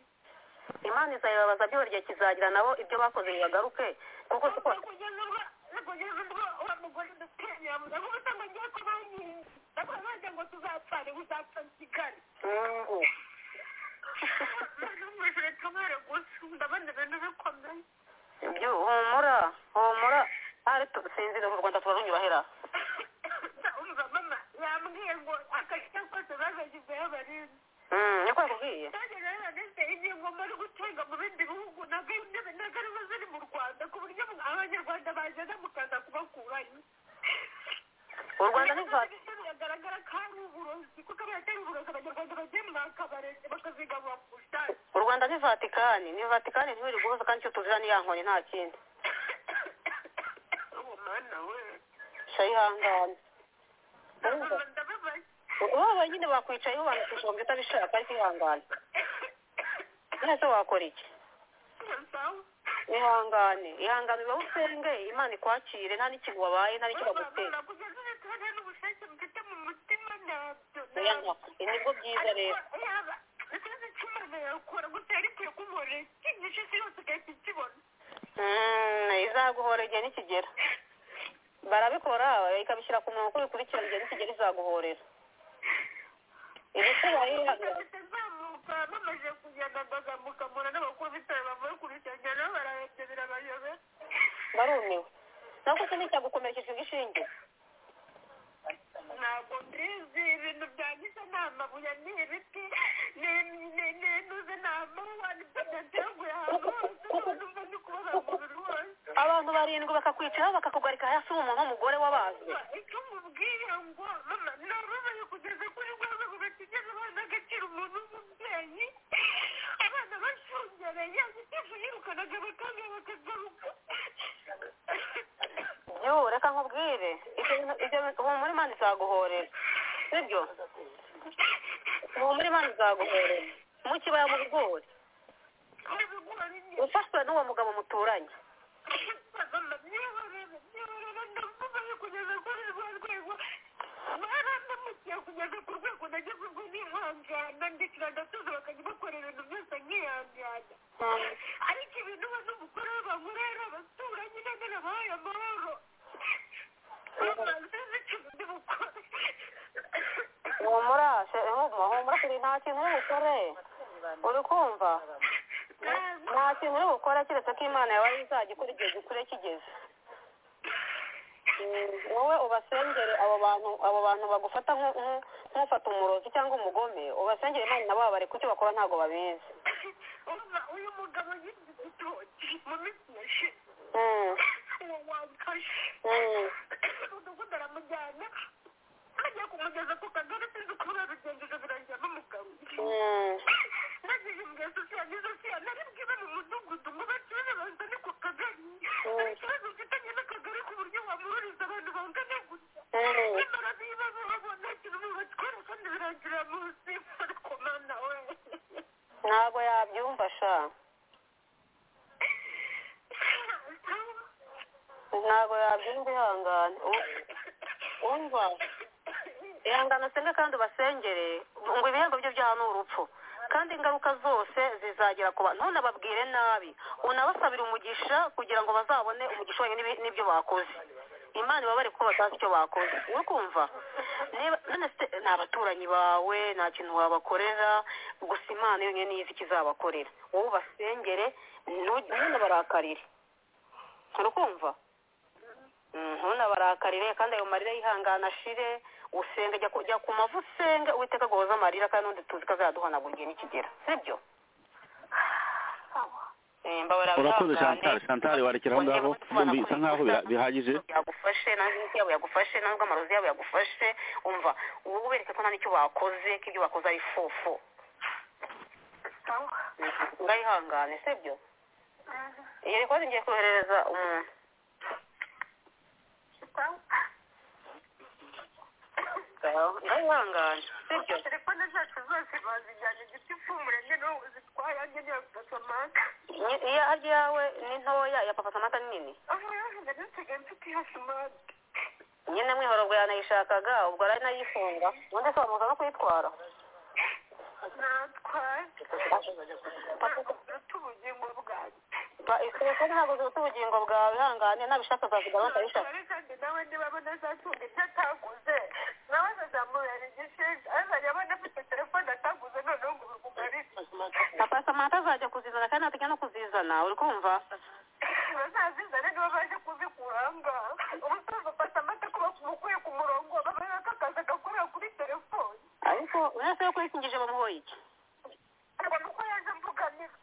imana izabibabaza byose igihe kizagira nabo ibyo bakoze bagaruke kuko siko kugeza ubwo kugeza ubwo wa mugore ndatinya mugabo gusa ngo ngiye kubankinga ndakora bajya ngo tuzapfane uzapfa kigali mungu numvise tumere gusa ndabona ibintu bikomeye ibyo humura humura hari tusinzira mu rwanda turarunyurahera umva mama yambwiye ngo akajya kose bagagizeyo barinda Mm, niko yakubwiye kandi rero ndetse ingingo muri gutunga mu bindi bihugu ntabwo ari intebe ntabwo arizo ziri mu rwanda ku buryo abanyarwanda bagenda mukaza kubakurayo u rwanda ntiruzaza biragaragara ko ari uburozi kuko abaye atari uburozi abanyarwanda bagiye mu bakabaretse bakazigabura ku bushake u rwanda ni vatikani ni vatikani ntibiri guhuza kandi icyo tuzira ni ya nkoni nta kindi uwo mwana we shayihangane urumva ndababaye wowe nyine wakwicayeho banakwishyura ngo utabishaka ariko ihangane mwese wakora iki sawa ihangane ihangane uba usenge imana ikwakire nta n'ikintu wabaye nta n'icyo bagutera bababura kugeza ubu tubona n'ubushake mfite mu mutima ntabyo oya nkako nibwo byiza rero yaba ikibazo cy'imana yakora gusa yarikwiye kumubonera ikigisho isi yose igahita ikibona Mm, izaguhora igihe nikigera barabikora ikabishyira ku murongo uko bikurikirana igihe nikigera izaguhorera ibikubaye ihangane zamuka bamaze kugenda bagamukamura n'abakuru b'ibitaro bavuye ku rusengero bararebye birabayobera barumiwe ntabwo ukeneye cyagukomerekeje ubwishinge ntabwo mbizi ibintu byangiza ni amabuye ni ibiti ni intuze ni amawa ni patente yo guhaha hose n'ubwo ndi kubaza umubiri wose abantu barindwi bakakwicaho bakakugarika hasi umuntu w'umugore w'abazi icyo umubwiye ngo mama narubaye kugeza kuri rwa rwego batigeze abana agaciro umuntu w'umubyeyi abana bashungereye agitifu yirukanaga bakanga bakagaruka yoo reka nkubwire ibyo bintu- ibyo bintu- humura imana izaguhorera sibyo humura imana izaguhorera mu kibaya mu bigori ibigori ni ufashwe n'uwo mugabo muturanye mama nyibarara nyibarara ndamubaye kugeza kuri rwa rwego barandamukiye kugeza ku rwego nagezezwe n'ihangana ndikira ndatuza bakajya bakora ibintu byose nkihangana ariko ibintu we n'umugore we bahurera abaturanyi none nabahaye amahoro amazizi cyundi bukore humura she- humura humura turi nta kintu uri bukore uri kumva nta kintu uri bukore keretse ko imana yawe izagikora igihe gikure kigeze Mm, wowe ubasengere abo bantu abo bantu bagufata nku- nku- nk'ufata umurozi cyangwa umugome ubasengere imana nabo babareka icyo bakora ntabwo babizi umva uyu mugabo yibye igitoki mu minsi yashize Mm, uwo wamfashe mm. umudugudu aramujyana ajya kumugeza ku kagari sinzi uko babigenjeje birangira bamugaruye Mm. nagiye imbwesa siya n'izo siya nari bwibe mu mudugudu ngo bakibaze bazane ku kagari hari ikibazo mfitanye n'akagari ku buryo wamuhuriza abantu bangana gutya Mm. nyamara bibazo babona ikintu bibatwara kandi birangira munsi ariko mana we ntabwo yabyumva sha ntabwo yabyumva ihangane U- umva ihangane usenge kandi ubasengere ngo ibihembo byo byaha ni urupfu kandi ingaruka zose zizagera ku bantu ntunababwire nabi unabasabire umugisha kugira ngo bazabone umugisha wajye n'ibi- n'ibyo bakoze imana ibabare kuko batazi icyo bakoze uri kumva niba none se ni abaturanyi bawe nta kintu wabakorera gusa imana yonyine niyo izi ikizabakorera wowe ubasengere ntunabarakare urukumva ntunabarakarire kandi ayo marira yihangana ashire usenge jya ku- jya ku mavu usenge uwiteka aguhoza amarira kandi n'undi tuzi ko azaduhanagura igihe nikigera sibyo Eh, mbabarira urakoze wihangane. shantari shantari warekera aho ngaho yumva isa nkaho bira- bihagije yagufashe nanjye imiti yabo yagufashe nanjye amarozi yabo yagufashe umva ubu ubereke ko nta n'icyo bakoze ko ibyo bakoze ari fufu urayihangane sibyo iyo rikoze ngiye koherereza umuntu urayihangane sibyo telefone zacu zose bazijyana igitifu umurenge niwe uzitwaye yanjye niyo pasamaka Ni- iya harya yawe ni ntoya iya papa samata ni nini aho yahinda nisigaye mfite iyo simati nyine mwihorobwa yanayishakaga ubwo aranayifunga ubundi se wamuza no kuyitwara natwaye ufite ubugingo bwanjye Pa- telefone ntabwo ziruta ubugingo bwawe ihangane nabishaka azazigaba akabishaka Ariko kandi nawe niba abona azatunga ibyo ataguze nawe azazamurira igishinja azajya abona afite telefone ataguze noneho ngo bimugarike papa samantha azajya kuzizana kandi natajya no kuzizana uri kumva bazazizane nibo baje kuzikura aha ngaha ubusanzwe ufata amata kuba umukuye ku murongo babona ko akazi agakorera kuri telefone ariko uretse yo kuyikingije bamuhoye iki ngo nuko yaje mvuganira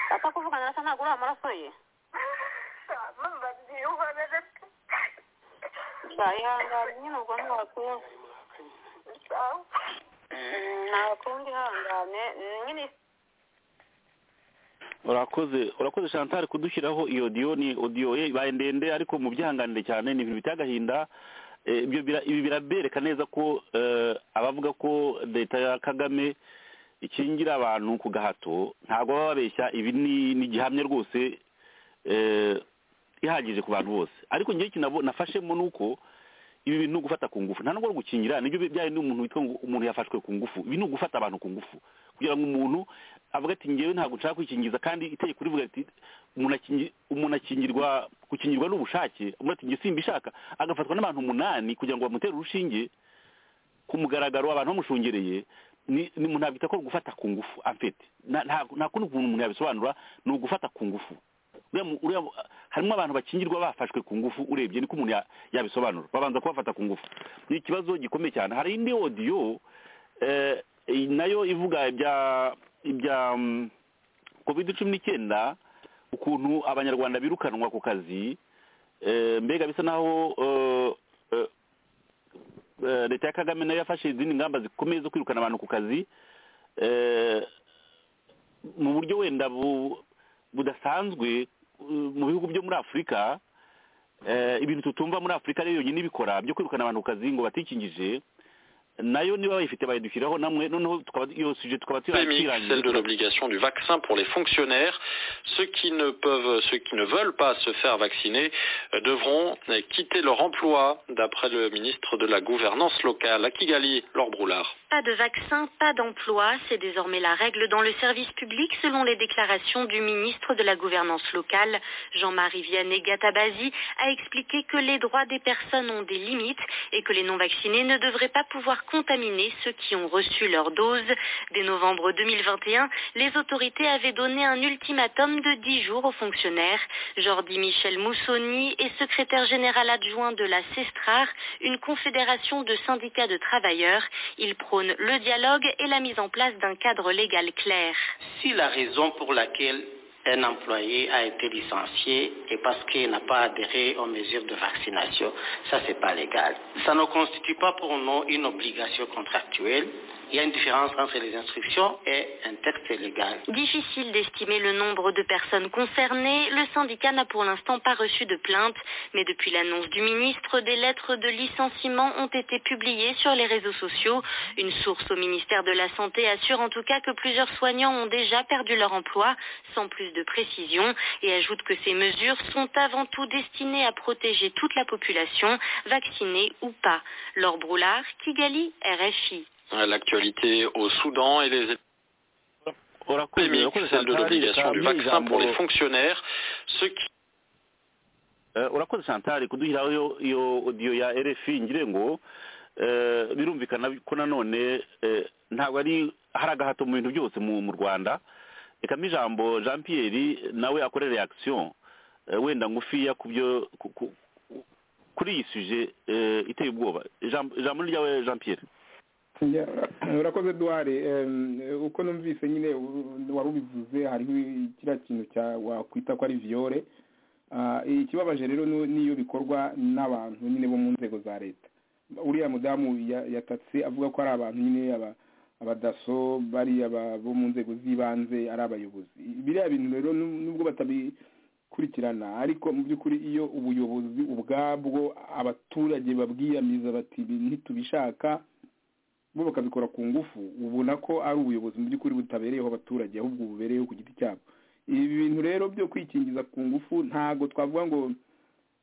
apfa kuvugana na se ntabwo uri amaraso ye mama ntiyubarere ihangane nyine ubwo ntiwakumva ntakundi ihangane nyine urakoze urakoze shantari kudushyiraho iyo odiyo ni odiyo ye ibaye ndende ariko mu byihanganire cyane ni ibintu biteye agahinda Eh, ibyo bira- ibi birabereka neza ko eh, abavuga ko leta ya kagame ikingira abantu ku gahato ntabwo baba babeshya ibi ni ni igihamya rwose eh, ihagije ku bantu bose ariko ngewe kinabo nafashemo ni uko ibi bintu gufata ku ngufu nta nubwo ari gukingira nibyo byaye n'umuntu witwa ngo umuntu yafashwe ku ngufu ibi ni ugufata abantu ku ngufu kugira ngo umuntu avuga ati ngewe ntabwo nshaka kwikingiza kandi itegeko rivuga riti umuntu akingi- umuntu akingirwa gukingirwa n'ubushake umuntu ati nge simbishaka agafatwa n'abantu umunani kugira ngo bamutere urushinge ku mugaragaro abantu bamushungereye ni ni umuntu ntabwo ko gufata ku ngufu amfete nta nta- nta kundi kuntu umuntu yabisobanura ni ugufata ku ngufu uriya mu- uriya mu- harimo abantu bakingirwa bafashwe ku ngufu urebye niko umuntu ya- yabisobanura babanza kubafata ku ngufu ni ikibazo gikomeye cyane hari indi odiyo eh, iyi nayo ivuga ibya ibya mm, covid cumi n'icyenda ukuntu abanyarwanda birukanwa ku kazi eh, mbega bisa naho eh, eh, eh, leta ya kagame nayo yafashe izindi ngamba zikomeye zo kwirukana abantu ku kazi eh, mu buryo wenda bu- budasanzwe uh, mu bihugu byo muri afurika eh, ibintu tutumva muri afurika ariyo yonyine ibikora byo kwirukana abantu ku kazi ngo batikingije nayo niba bayifite bayidushyiraho namwe noneho tukaba iyo suje tukaba pandémique, celle de tuyirangije l'obligation du vaccin pour les fonctionnaires. Ceux qui ne peuvent, ceux qui ne veulent pas se faire vacciner euh, devront euh, quitter leur emploi, d'après le ministre de la Gouvernance locale à Kigali, Laure Broulard. Pas de vaccin, pas d'emploi, c'est désormais la règle dans le service public selon les déclarations du ministre de la Gouvernance locale, Jean-Marie Vianney Gatabazi, a expliqué que les droits des personnes ont des limites et que les non-vaccinés ne devraient pas pouvoir contaminer ceux qui ont reçu leur dose. Dès novembre 2021, les autorités avaient donné un ultimatum de 10 jours aux fonctionnaires. Jordi Michel Moussoni est secrétaire général adjoint de la CESTRAR, une confédération de syndicats de travailleurs. Il prône le dialogue et la mise en place d'un cadre légal clair. Si la raison pour laquelle un employé a été licencié est parce qu'il n'a pas adhéré aux mesures de vaccination, ça c'est pas légal. Ça ne constitue pas pour nous une obligation contractuelle. Il y a une différence entre les instructions et un texte légal. Difficile d'estimer le nombre de personnes concernées, le syndicat n'a pour l'instant pas reçu de plainte, mais depuis l'annonce du ministre, des lettres de licenciement ont été publiées sur les réseaux sociaux. Une source au ministère de la Santé assure en tout cas que plusieurs soignants ont déjà perdu leur emploi, sans plus de précision, et ajoute que ces mesures sont avant tout destinées à protéger toute la population, vaccinée ou pas. Laure Broulard, Kigali, RFI. Euh, L'actualité au Soudan et les pandémiques, celle de l'obligation du vaccin pour les fonctionnaires. Ceux qui Eh, urakoze chantal kuduhiraho iyo iyo odiyo ya rfi ngire ngo eh, birumvikana ko nanone eh, ntabwo ari hari agahato mu bintu byose mu mu rwanda rekamo ijambo jean pierre nawe akore reaction eh, wenda ngufiya ku byo ku- ku- kuri iyi suje eh, iteye ubwoba Ijambo- ijambo ni ryawe jean pierre Ya, urakoze duhari Em, uko numvise nyine u- wari ubivuze hariho kiriya kintu cya wakwita ko ari viyore Ah, ikibabaje rero ni- niyo bikorwa n'abantu nyine bo mu nzego za leta uriya mudamu ya- yatatse avuga ko ari abantu nyine aba abadaso bariya ba- bo mu nzego z'ibanze ari abayobozi biriya bintu rero nu- nubwo batabikurikirana ariko mu by'ukuri iyo ubuyobozi ubwabwo abaturage babwiyamiza bati "Ibi ntitubishaka bo bakabikora ku ngufu ubona ko ari ubuyobozi mu by'ukuri butabereyeho abaturage ahubwo bubereyeho ku giti cyabo ibi bintu rero byo kwikingiza ku ngufu ntabwo twavuga ngo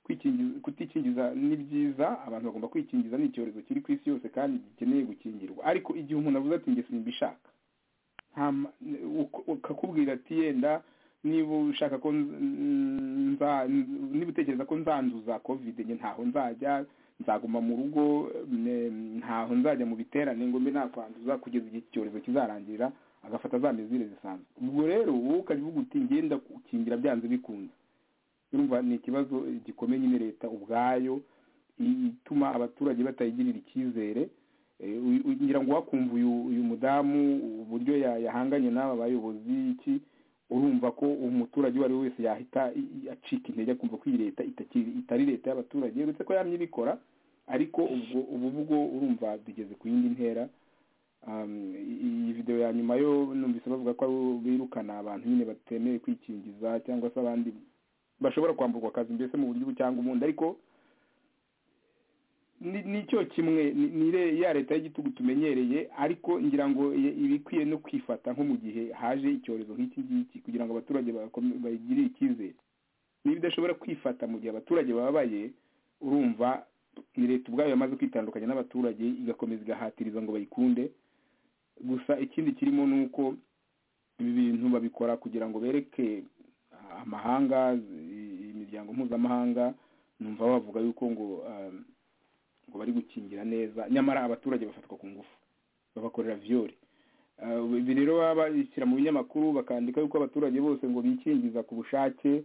kwikingiza kutikingiza ni byiza abantu bagomba kwikingiza ni icyorezo kiri ku isi yose kandi gikeneye gukingirwa ariko igihe umuntu avuze ati njye simbishaka nta ma- uko- ukakubwira ati yenda niba ushaka ko nz- nza niba utekereza ko nzanduza covid njye ntaho nzajya nzaguma mu rugo mm, ntaho nzajya mu biterane ngo mbe nakwanduza kugeza igihe iki cyorezo kizarangirira agafata za mezire zisanzwe ubwo rero wowe ukabivuga uti ngenda gukingira byanze bikunze urumva ni ikibazo eh, gikomeye nyine leta ubwayo i- ituma abaturage batayigirira icyizere Eh, u- u- ngira ngo wakumva uyu uyu mudamu uburyo ya- yahanganye n'aba bayobozi iki urumva ko umuturage uwo ari we wese yahita i- i- acika intege akumva ko iyi leta itakiri itari leta y'abaturage uretse ko yamye ibikora ariko ubwo ubu bwo urumva tugeze ku yindi ntera Um, i- iyi videwo ya nyuma yo numvise bavuga ko ari bo birukana abantu nyine batemeye kwikingiza cyangwa se abandi bashobora kwamburwa akazi mbese mu buryo ubu cyangwa ubundi ariko ni ni cyo kimwe ni ni re- ya leta y'igitugu tumenyereye ariko ngira ngo i- iba ikwiye no kwifata nko mu gihe haje icyorezo nk'iki ngiki kugira ngo abaturage bakome- bagirire icyizere niba idashobora kwifata mu gihe abaturage bababaye urumva ni leta ubwayo yamaze kwitandukanya n'abaturage igakomeza igahatiriza ngo bayikunde gusa ikindi kirimo ni uko ibi bintu babikora kugira ngo bereke ah, amahanga i- imiryango mpuzamahanga numva bavuga yuko ngo ah, ngo bari gukingira neza nyamara abaturage bafatwa ku ngufu babakorera viyori ibi rero baba babishyira mu binyamakuru bakandika yuko abaturage bose ngo bikingiza ku bushake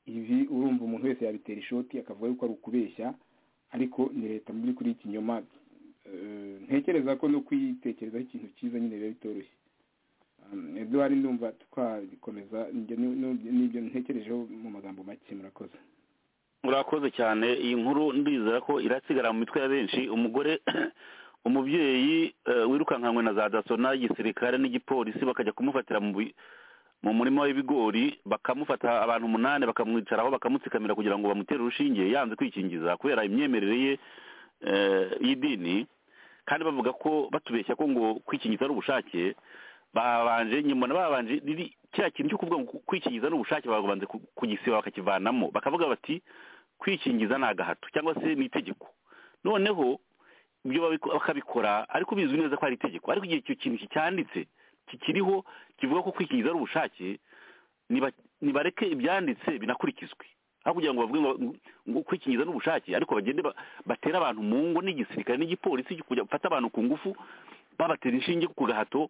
ibi urumva umuntu wese yabitera ishoti akavuga yuko ari ukubeshya ariko ni leta mu by'ukuri y'ikinyoma ntekereza ko no kwitekerezaho ikintu cyiza nyine biba bitoroshye eduwari ndumva twabikomeza n'ibyo ntekerejeho mu magambo make murakoze murakoze cyane iyi nkuru ndizera ko irasigara mu mitwe ya benshi umugore umubyeyi wirukankanywe na za daso n'igisirikare n'igipolisi bakajya kumufatira mu murima w'ibigori bakamufata abantu umunani bakamwicaraho bakamutsikamira kugira ngo bamutere urushinge yanze kwikingiza kubera imyemerere ye y'idini kandi bavuga ko batubeshya ko ngo kwikingiza ari ubushake babanje nyuma babanje kiriya kintu cyo kuvuga ngo kwikingiza n'ubushake babanza kugisiba bakakivanamo bakavuga bati kwikingiza ni agahato cyangwa se ni itegeko noneho ibyo bakabikora ariko bizwi neza ko ari itegeko ariko igihe icyo kintu cyanditse kikiriho kivuga ko kwikingiza ari ubushake nibareke ibyanditse binakurikizwe aho kugira ngo bavuge ngo kwikingiza ni ubushake ariko bagende batere abantu mu ngo n'igisirikare n'igipolisi kujya gufata abantu ku ngufu babatera inshinge ku gahato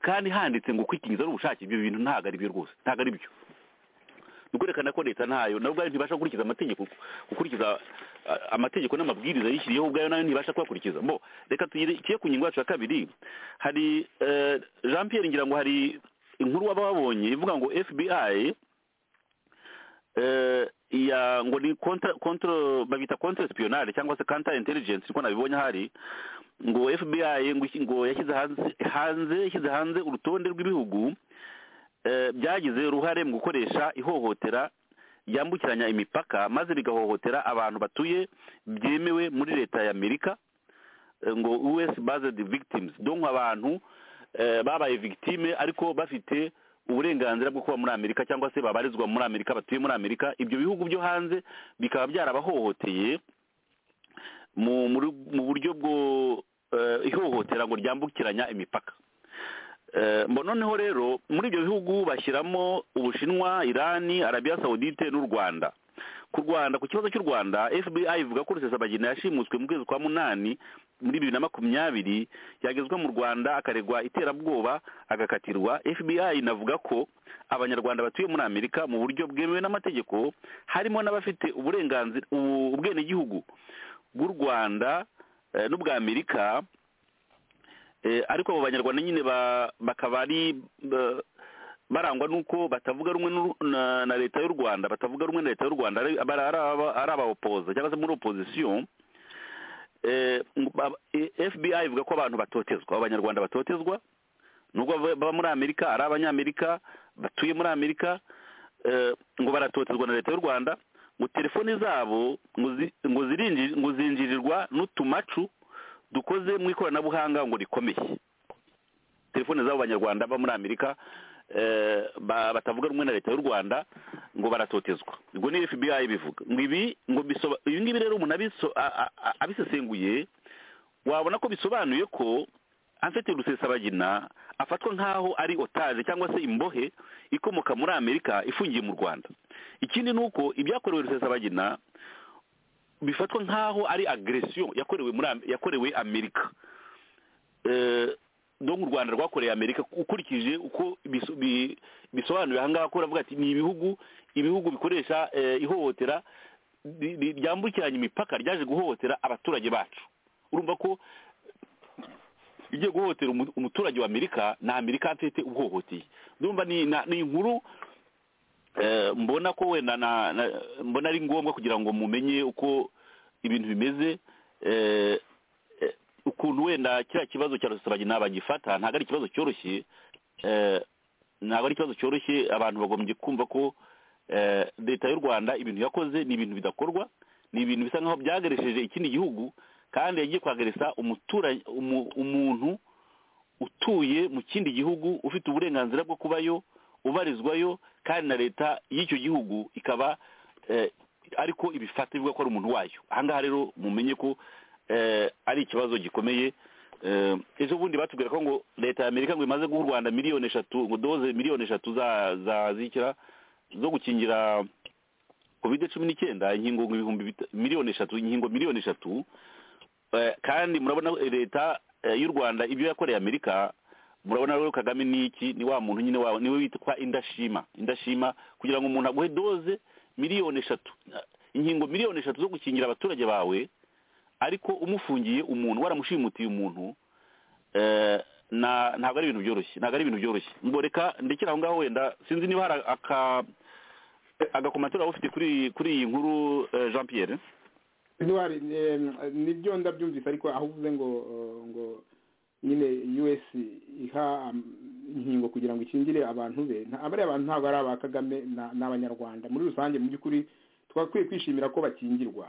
kandi handitse ngo kwikingiza ari ubushake ibyo bintu ntabwo ari byo rwose ntabwo ari byo ni ukwerekana ko leta ntayo nabo ubwayo ntibasha gukurikiza amategeko gukurikiza amategeko n'amabwiriza yishyiriyeho ubwayo nayo ntibasha kuyakurikiza mbo reka tugere ku ngingo yacu ya kabiri hari jean Pierre ngira ngo hari inkuru waba wabonye ivuga ngo fbi ya ngo ni kontro babita kontra espionage cyangwa se counter intelligence niko nabibonye hari ngo FBI ngo ngo yashyize hanze hanze yashyize hanze urutonde rw'ibihugu byagize uruhare mu gukoresha ihohotera ryambukiranya imipaka maze bigahohotera abantu batuye byemewe muri leta ya Amerika ngo US based victims donc abantu babaye victime ariko bafite uburenganzira bwo kuba muri amerika cyangwa se babarizwa muri amerika batuye muri amerika ibyo bihugu byo hanze bikaba byarabahohoteye mu buryo bwo ihohotera ngo ryambukiranya imipaka noneho rero muri ibyo bihugu bashyiramo ubushinwa irani arabiya sawudite n'u rwanda ku rwanda ku kibazo cy'u rwanda fbi ivuga ko rusesabagina yashimutswe mu kwezi kwa munani muri bibiri na makumyabiri yagezwa mu rwanda akaregwa iterabwoba agakatirwa fbi inavuga ko abanyarwanda batuye muri amerika mu buryo bwemewe n'amategeko harimo n'abafite uburenganzira ubwenegihugu bw'u rwanda n'ubwa amerika ariko abo banyarwanda nyine bakaba ari barangwa n'uko batavuga rumwe na leta y'u rwanda batavuga rumwe na leta y'u rwanda ari abawopoza cyangwa se muri opozisiyo fbi ivuga ko abantu batotezwa abanyarwanda batotezwa nubwo baba muri amerika ari abanyamerika batuye muri amerika ngo baratotezwa na leta y'u rwanda ngo telefoni zabo ngo zinjirirwa n'utumacu dukoze mu ikoranabuhanga ngo rikomeye telefoni z'abo banyarwanda baba muri amerika batavuga rumwe na leta y'u rwanda ngo baratotezwa ubwo ni fbi bivuga ngo ibi ngo ibi ngibi rero umuntu abisesenguye wabona ko bisobanuye ko afite rusesabagina afatwa nk'aho ari otaje cyangwa se imbohe ikomoka muri amerika ifungiye mu rwanda ikindi ni uko ibyakorewe rusesabagina bifatwa nk'aho ari agresiyo yakorewe amerika dore u rwanda rwakoreye amerika ukurikije uko bisobanuye ahangaha ko uravuga ati ni ibihugu ibihugu bikoresha ihohotera ryambukiranya imipaka ryaje guhohotera abaturage bacu urumva ko igiye guhohotera umuturage wa amerika ni amerika afite uhohoteye ndumva ni inkuru mbona ko wenda mbona ari ngombwa kugira ngo mumenye uko ibintu bimeze ukuntu wenda kiriya kibazo cya rusesabagina bagifata ntabwo ari ikibazo cyoroshye ntabwo ari ikibazo cyoroshye abantu bagombye kumva ko leta y'u rwanda ibintu yakoze ni ibintu bidakorwa ni ibintu bisa nkaho byagaresheje ikindi gihugu kandi yagiye kwageresa umuntu utuye mu kindi gihugu ufite uburenganzira bwo kubayo ubarizwayo kandi na leta y'icyo gihugu ikaba ariko ibifata ivuga ko ari umuntu wayo ahangaha rero mumenye ko ari ikibazo gikomeye ejo bundi batubwira ko ngo leta ya amerika ngo imaze guha u rwanda miliyoni eshatu ngo doze miliyoni eshatu zikira zo gukingira kovide cumi n'icyenda inkingo ibihumbi miliyoni eshatu inkingo miliyoni eshatu kandi murabona leta y'u rwanda ibyo yakoreye amerika murabona rero kagame ni iki ni wa muntu nyine wawe niwe witwa indashima indashima kugira ngo umuntu aguhe doze miliyoni eshatu inkingo miliyoni eshatu zo gukingira abaturage bawe ariko umufungiye umuntu waramushimutiye umuntu ntabwo ari ibintu byoroshye ntabwo ari ibintu byoroshye ngo reka ndekere aho ngaho wenda sinzi niba hari agakomatira waba ufite kuri iyi nkuru jean pierre nibyo ndabyumvise ariko aho uvuze ngo ngo nyine us iha inkingo kugira ngo ikingire abantu be abariya bantu ntabwo ari aba kagame ni abanyarwanda muri rusange mu by'ukuri twakwiye kwishimira ko bakingirwa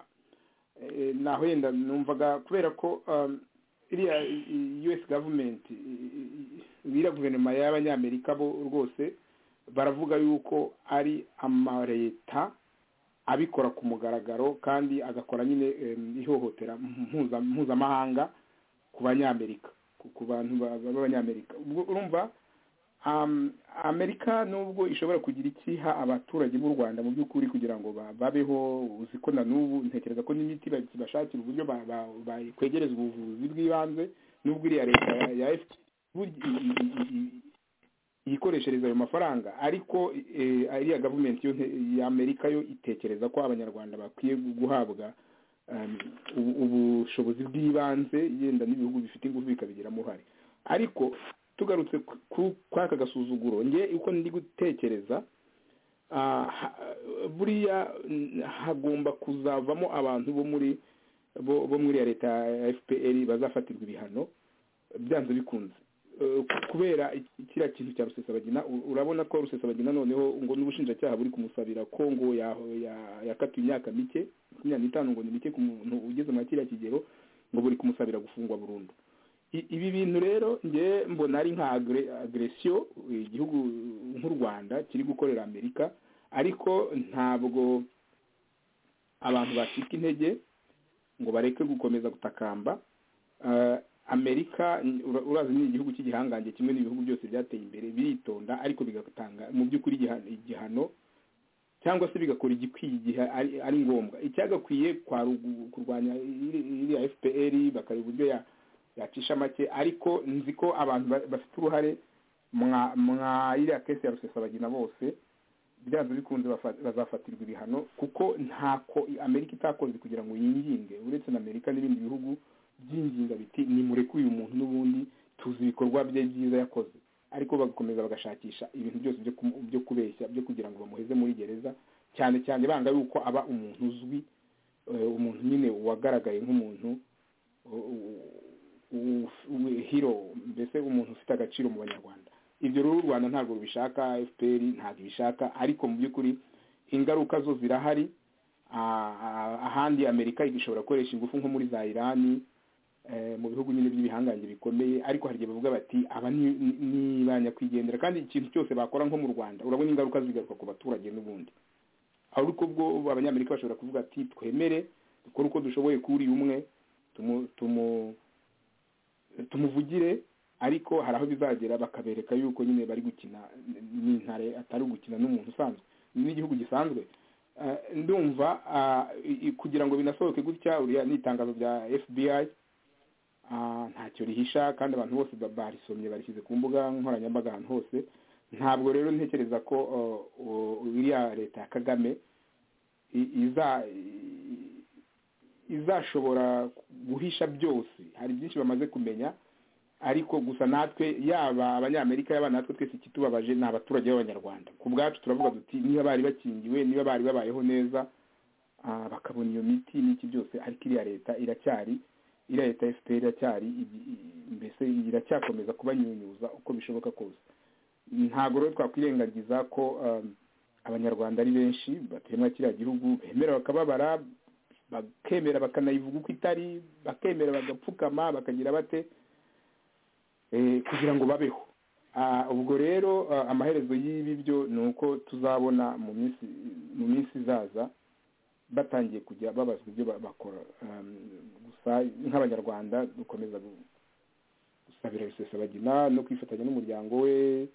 naho yenda numvaga kubera ko iriya us gavumenti iriya guverinoma y'abanyamerika bo rwose baravuga yuko ari amaleta abikora ku mugaragaro kandi agakora nyine ihohotera mpuzamahanga ku banyamerika ku bantu b'abanyamerika urumva amerika nubwo ishobora kugira ikiha abaturage b'u rwanda mu by'ukuri kugira ngo babeho uzi ko na n'ubu ntekereza ko n'imiti bakibashakira uburyo bakwegereza ubuvuzi bw'ibanze nubwo iriya leta ya efuti yikoreshereza ayo mafaranga ariko iriya gavumenti y'amerika yo itekereza ko abanyarwanda bakwiye guhabwa ubushobozi bw'ibanze yenda n'ibihugu bifite ingufu bikabigiramo uruhare ariko tugarutse kuri aka gasuzuguro nge uko ndi gutekereza buriya hagomba kuzavamo abantu bo muri bo muri ya leta ya fpr bazafatirwa ibihano byanze bikunze kubera kiriya kintu cya rusesabagina urabona ko rusesabagina noneho ngo n'ubushinjacyaha buri kumusabira ko ngo yakatiwe imyaka mike makumyabiri n'itanu ngo ni mike ku muntu ugeze muri kiriya kigero ngo buri kumusabira gufungwa burundu ibi bintu rero nge mbona ari nka agresiyo igihugu nk'u rwanda kiri gukorera amerika ariko ntabwo abantu bacika intege ngo bareke gukomeza gutakamba amerika urazi ni igihugu cy'igihangange kimwe n'ibihugu byose byateye imbere biritonda ariko bigatanga mu by'ukuri igihano cyangwa se bigakora igikwiye igihe ari ngombwa icyagakwiye kurwanya iriya fpr bakareba uburyo yacisha make ariko nzi ko abantu bafite uruhare mwa iriya kesi ya rusesabagina bose byanze bikunze bazafatirwa ibihano kuko ntako amerika itakoze kugira ngo yinginge uretse na amerika n'ibindi bihugu byinginga biti nimureke uyu muntu n'ubundi tuzi ibikorwa bye byiza yakoze ariko bagakomeza bagashakisha ibintu byose byo kubeshya byo kugira ngo bamuheze muri gereza cyane cyane banga yuko aba umuntu uzwi umuntu nyine wagaragaye nk'umuntu hiro mbese umuntu ufite agaciro mu banyarwanda ibyo rero u rwanda ntabwo rubishaka fpr ntabwo ibishaka ariko mu by'ukuri ingaruka zo zirahari ahandi amerika igashobora gukoresha ingufu nko muri za irani mu bihugu nyine by'ibihangange bikomeye ariko hari igihe bavuga bati aba ni ba nyakwigendera kandi ikintu cyose bakora nko mu rwanda urabona ingaruka zigaruka ku baturage n'ubundi ariko ubwo abanyamerika bashobora kuvuga ati twemere dukore uko dushoboye kuri umwe tumuvugire ariko hari aho bizagera bakabereka yuko nyine bari gukina n'intare atari gukina n'umuntu usanzwe n'igihugu gisanzwe ndumva kugira ngo binasohoke gutya uriya ni itangazo rya fbi ntacyo rihisha kandi abantu bose barisomye barishyize ku mbuga nkoranyambaga ahantu hose ntabwo rero ntekereza ko iriya leta ya kagame izashobora guhisha byose hari byinshi bamaze kumenya ariko gusa natwe yaba abanyamerika yaba natwe twese ikitubabaje ni abaturage b'abanyarwanda ku bwacu turavuga duti niba bari bakingiwe niba bari babayeho neza bakabona iyo miti n'iki byose ariko iriya leta iracyari iriya leta efuperi iracyari mbese iracyakomeza kubanyunyuza uko bishoboka kose ntabwo rero twakwirengagiza ko abanyarwanda ari benshi batemwa kiriya gihugu bemera bakababara bakemera bakanayivuga uko itari bakemera bagapfukama bakagira bate kugira ngo babeho ubwo rero amaherezo y'ibi byo ni uko tuzabona mu minsi izaza batangiye kujya babazwa ibyo bakora gusa nk'abanyarwanda dukomeza gusabira rusesabagina no kwifatanya n'umuryango we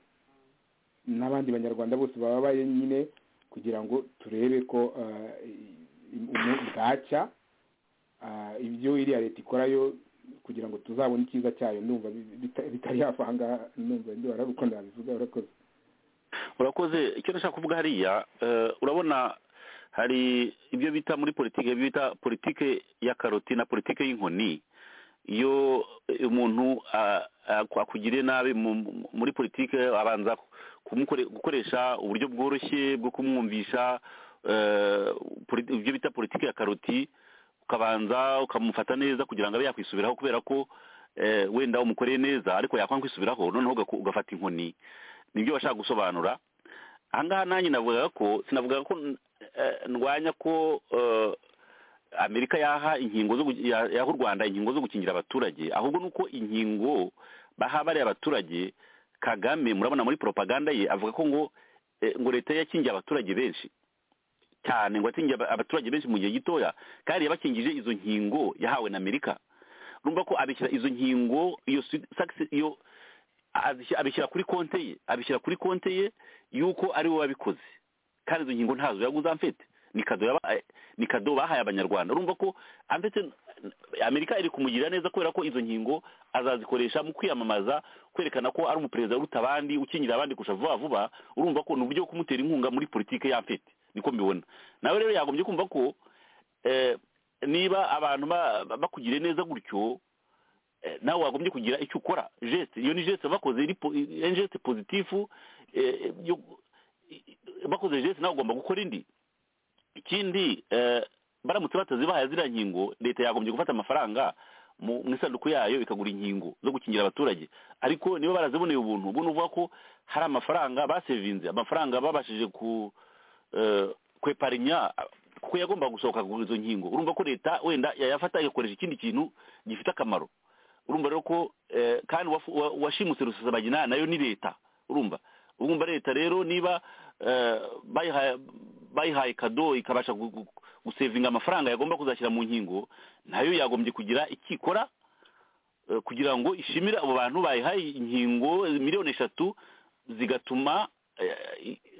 n'abandi banyarwanda bose bababaye nyine kugira ngo turebe ko bwacya ibyo iriya leta ikora yo kugira ngo tuzabone icyiza cyayo ndumva bitari hafi aha ngaha ndumva ndi wari uko nabivuga urakoze urakoze icyo nashaka kuvuga hariya urabona hari ibyo bita muri politiki bita politiki ya karoti na politiki y'inkoni iyo umuntu akugiriye nabi muri politiki abanza gukoresha uburyo bworoshye bwo kumwumvisha ibyo bita politiki ya karoti ukabanza ukamufata neza kugira ngo abe yakwisubiraho kubera ko wenda umukoreye neza ariko yakwanga kwisubiraho noneho ugafata inkoni nibyo bashaka gusobanura ahangaha nanjye navugaga ko sinavugaga ko ndwanya ko amerika yaha inkingo yaha u rwanda inkingo zo gukingira abaturage ahubwo ni uko inkingo baha bariya abaturage kagame murabona muri propaganda ye avuga ko ngo ngo leta yakingiye abaturage benshi cyane ngo atinge abaturage benshi mu gihe gitoya kandi yabakingije izo nkingo yahawe na amerika urumva ko abishyira izo nkingo iyo abishyira kuri konte ye abishyira kuri konte ye y'uko ari we wabikoze kandi izo nkingo ntazo yaguze amfete ni kado bahaye abanyarwanda urumva ko amfete amerika iri kumugirira neza kubera ko izo nkingo azazikoresha mu kwiyamamaza kwerekana ko ari umuperezida uruta abandi ukingira abandi kurusha vuba vuba urumva ko ni uburyo bwo kumutera inkunga muri politiki y'amfete niko mbibona nawe rero yagombye kumva ko niba abantu bakugire neza gutyo nawe wagombye kugira icyo ukora jesite iyo ni jesite bakoze jesite pozitifu bakoze jesite nawe ugomba gukora indi ikindi baramutse batazibahaye ziriya nkingo leta yagombye gufata amafaranga mu isanduku yayo ikagura inkingo zo gukingira abaturage ariko niba baraziboneye ubuntu ubwo ni uvuga ko hari amafaranga basevinze amafaranga babashije ku kweparinya kuko yagomba gusohoka kugura izo nkingo urumva ko leta wenda yayafata igakoresha ikindi kintu gifite akamaro urumva rero ko kandi uwashimuse rusesabagina nayo ni leta urumva urumva leta rero niba bayihaye kado ikabasha gusevinga amafaranga yagomba kuzashyira mu nkingo nayo yagombye kugira ikikora kugira ngo ishimire abo bantu bayihaye inkingo miliyoni eshatu zigatuma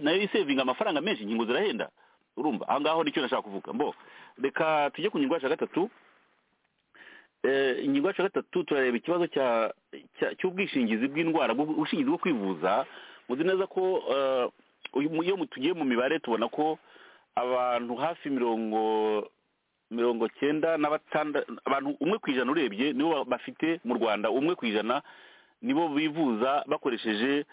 nayo isevinga amafaranga menshi inkingo zirahenda urumva aha ngaho nicyo nashaka kuvuga mbo reka tujye ku ngingo yacu ya gatatu ingingo yacu ya gatatu turareba ikibazo cy'ubwishingizi bw'indwara ubwishingizi bwo kwivuza muzi neza ko iyo tugiye mu mibare tubona ko abantu hafi mirongo mirongo cyenda na abantu umwe ku ijana urebye nibo bafite mu rwanda umwe ku ijana nibo bivuza bakoresheje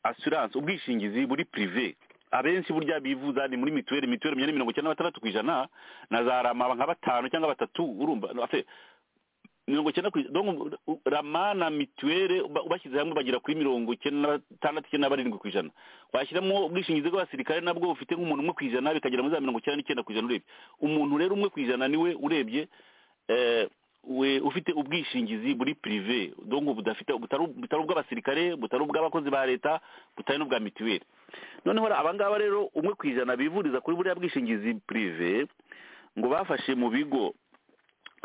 assurance ubwishingizi buri prive abenshi burya bivuza ni muri mituweli mituweli imyanya mirongo icyenda na batandatu ku ijana na za rama nka batanu cyangwa batatu urumva mirongo icyenda ku ijana rama na mituweli bashyize hamwe bagera kuri mirongo icyenda na batandatu icyenda na barindwi ku ijana washyiramo ubwishingizi bw'abasirikare nabwo bufite nk'umuntu umwe ku ijana bikagera muri za mirongo icyenda n'icyenda ku ijana urebye umuntu rero umwe ku ijana niwe urebye we ufite ubwishingizi buri pirive dongo budafite butari ubw'abasirikare butari ubw'abakozi ba leta butari n'ubwa mituweli noneho abangaba rero umwe ku ijana bivuriza kuri buriya bwishingizi pirive ngo bafashe mu bigo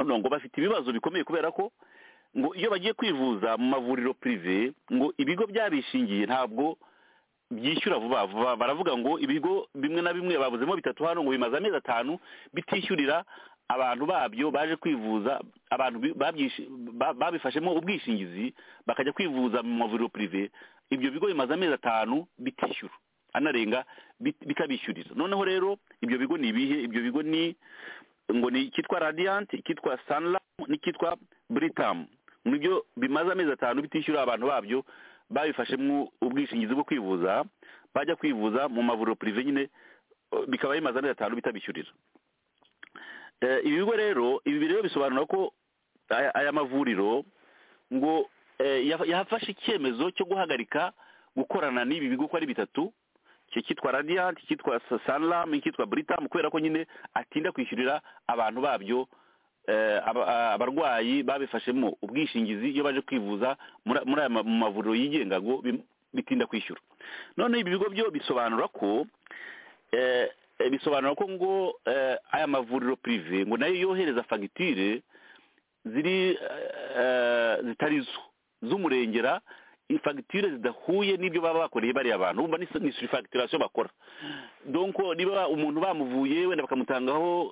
ngo bafite ibibazo bikomeye kubera ko ngo iyo bagiye kwivuza mu mavuriro pirive ngo ibigo byabishingiye ntabwo byishyura vuba vuba baravuga ngo ibigo bimwe na bimwe babuzemo bitatu hano ngo bimaze amezi atanu bitishyurira abantu babyo baje kwivuza abantu babifashemo ubwishingizi bakajya kwivuza mu mavuriro pirive ibyo bigo bimaze amezi atanu bitishyura anarenga bikabishyurira noneho rero ibyo bigo ni ibihe ibyo bigo ni ngo ni icyitwa radiyanti icyitwa saniramu n'icyitwa buritamu nibyo bimaze amezi atanu bitishyura abantu babyo babifashemo ubwishingizi bwo kwivuza bajya kwivuza mu mavuriro pirive nyine bikaba bimaze amezi atanu bitabishyurira ibi bigo rero ibi rero bisobanura ko aya mavuriro ngo yafashe icyemezo cyo guhagarika gukorana n'ibi bigo uko ari bitatu cyitwa radiyanti icyitwa saniramu icyitwa buritamu kubera ko nyine atinda kwishyurira abantu babyo abarwayi babifashemo ubwishingizi iyo baje kwivuza muri aya mavuriro yigenga ngo bitinda kwishyura noneho ibi bigo byo bisobanura ko bisobanura ko ngo aya mavuriro pirive ngo nayo yohereza fagitire ziri zitari zo z'umurengera fagitire zidahuye n'ibyo baba bakoreye bariya abantu wumva ni surifagitiraso bakora donko niba umuntu bamuvuye wenda bakamutangaho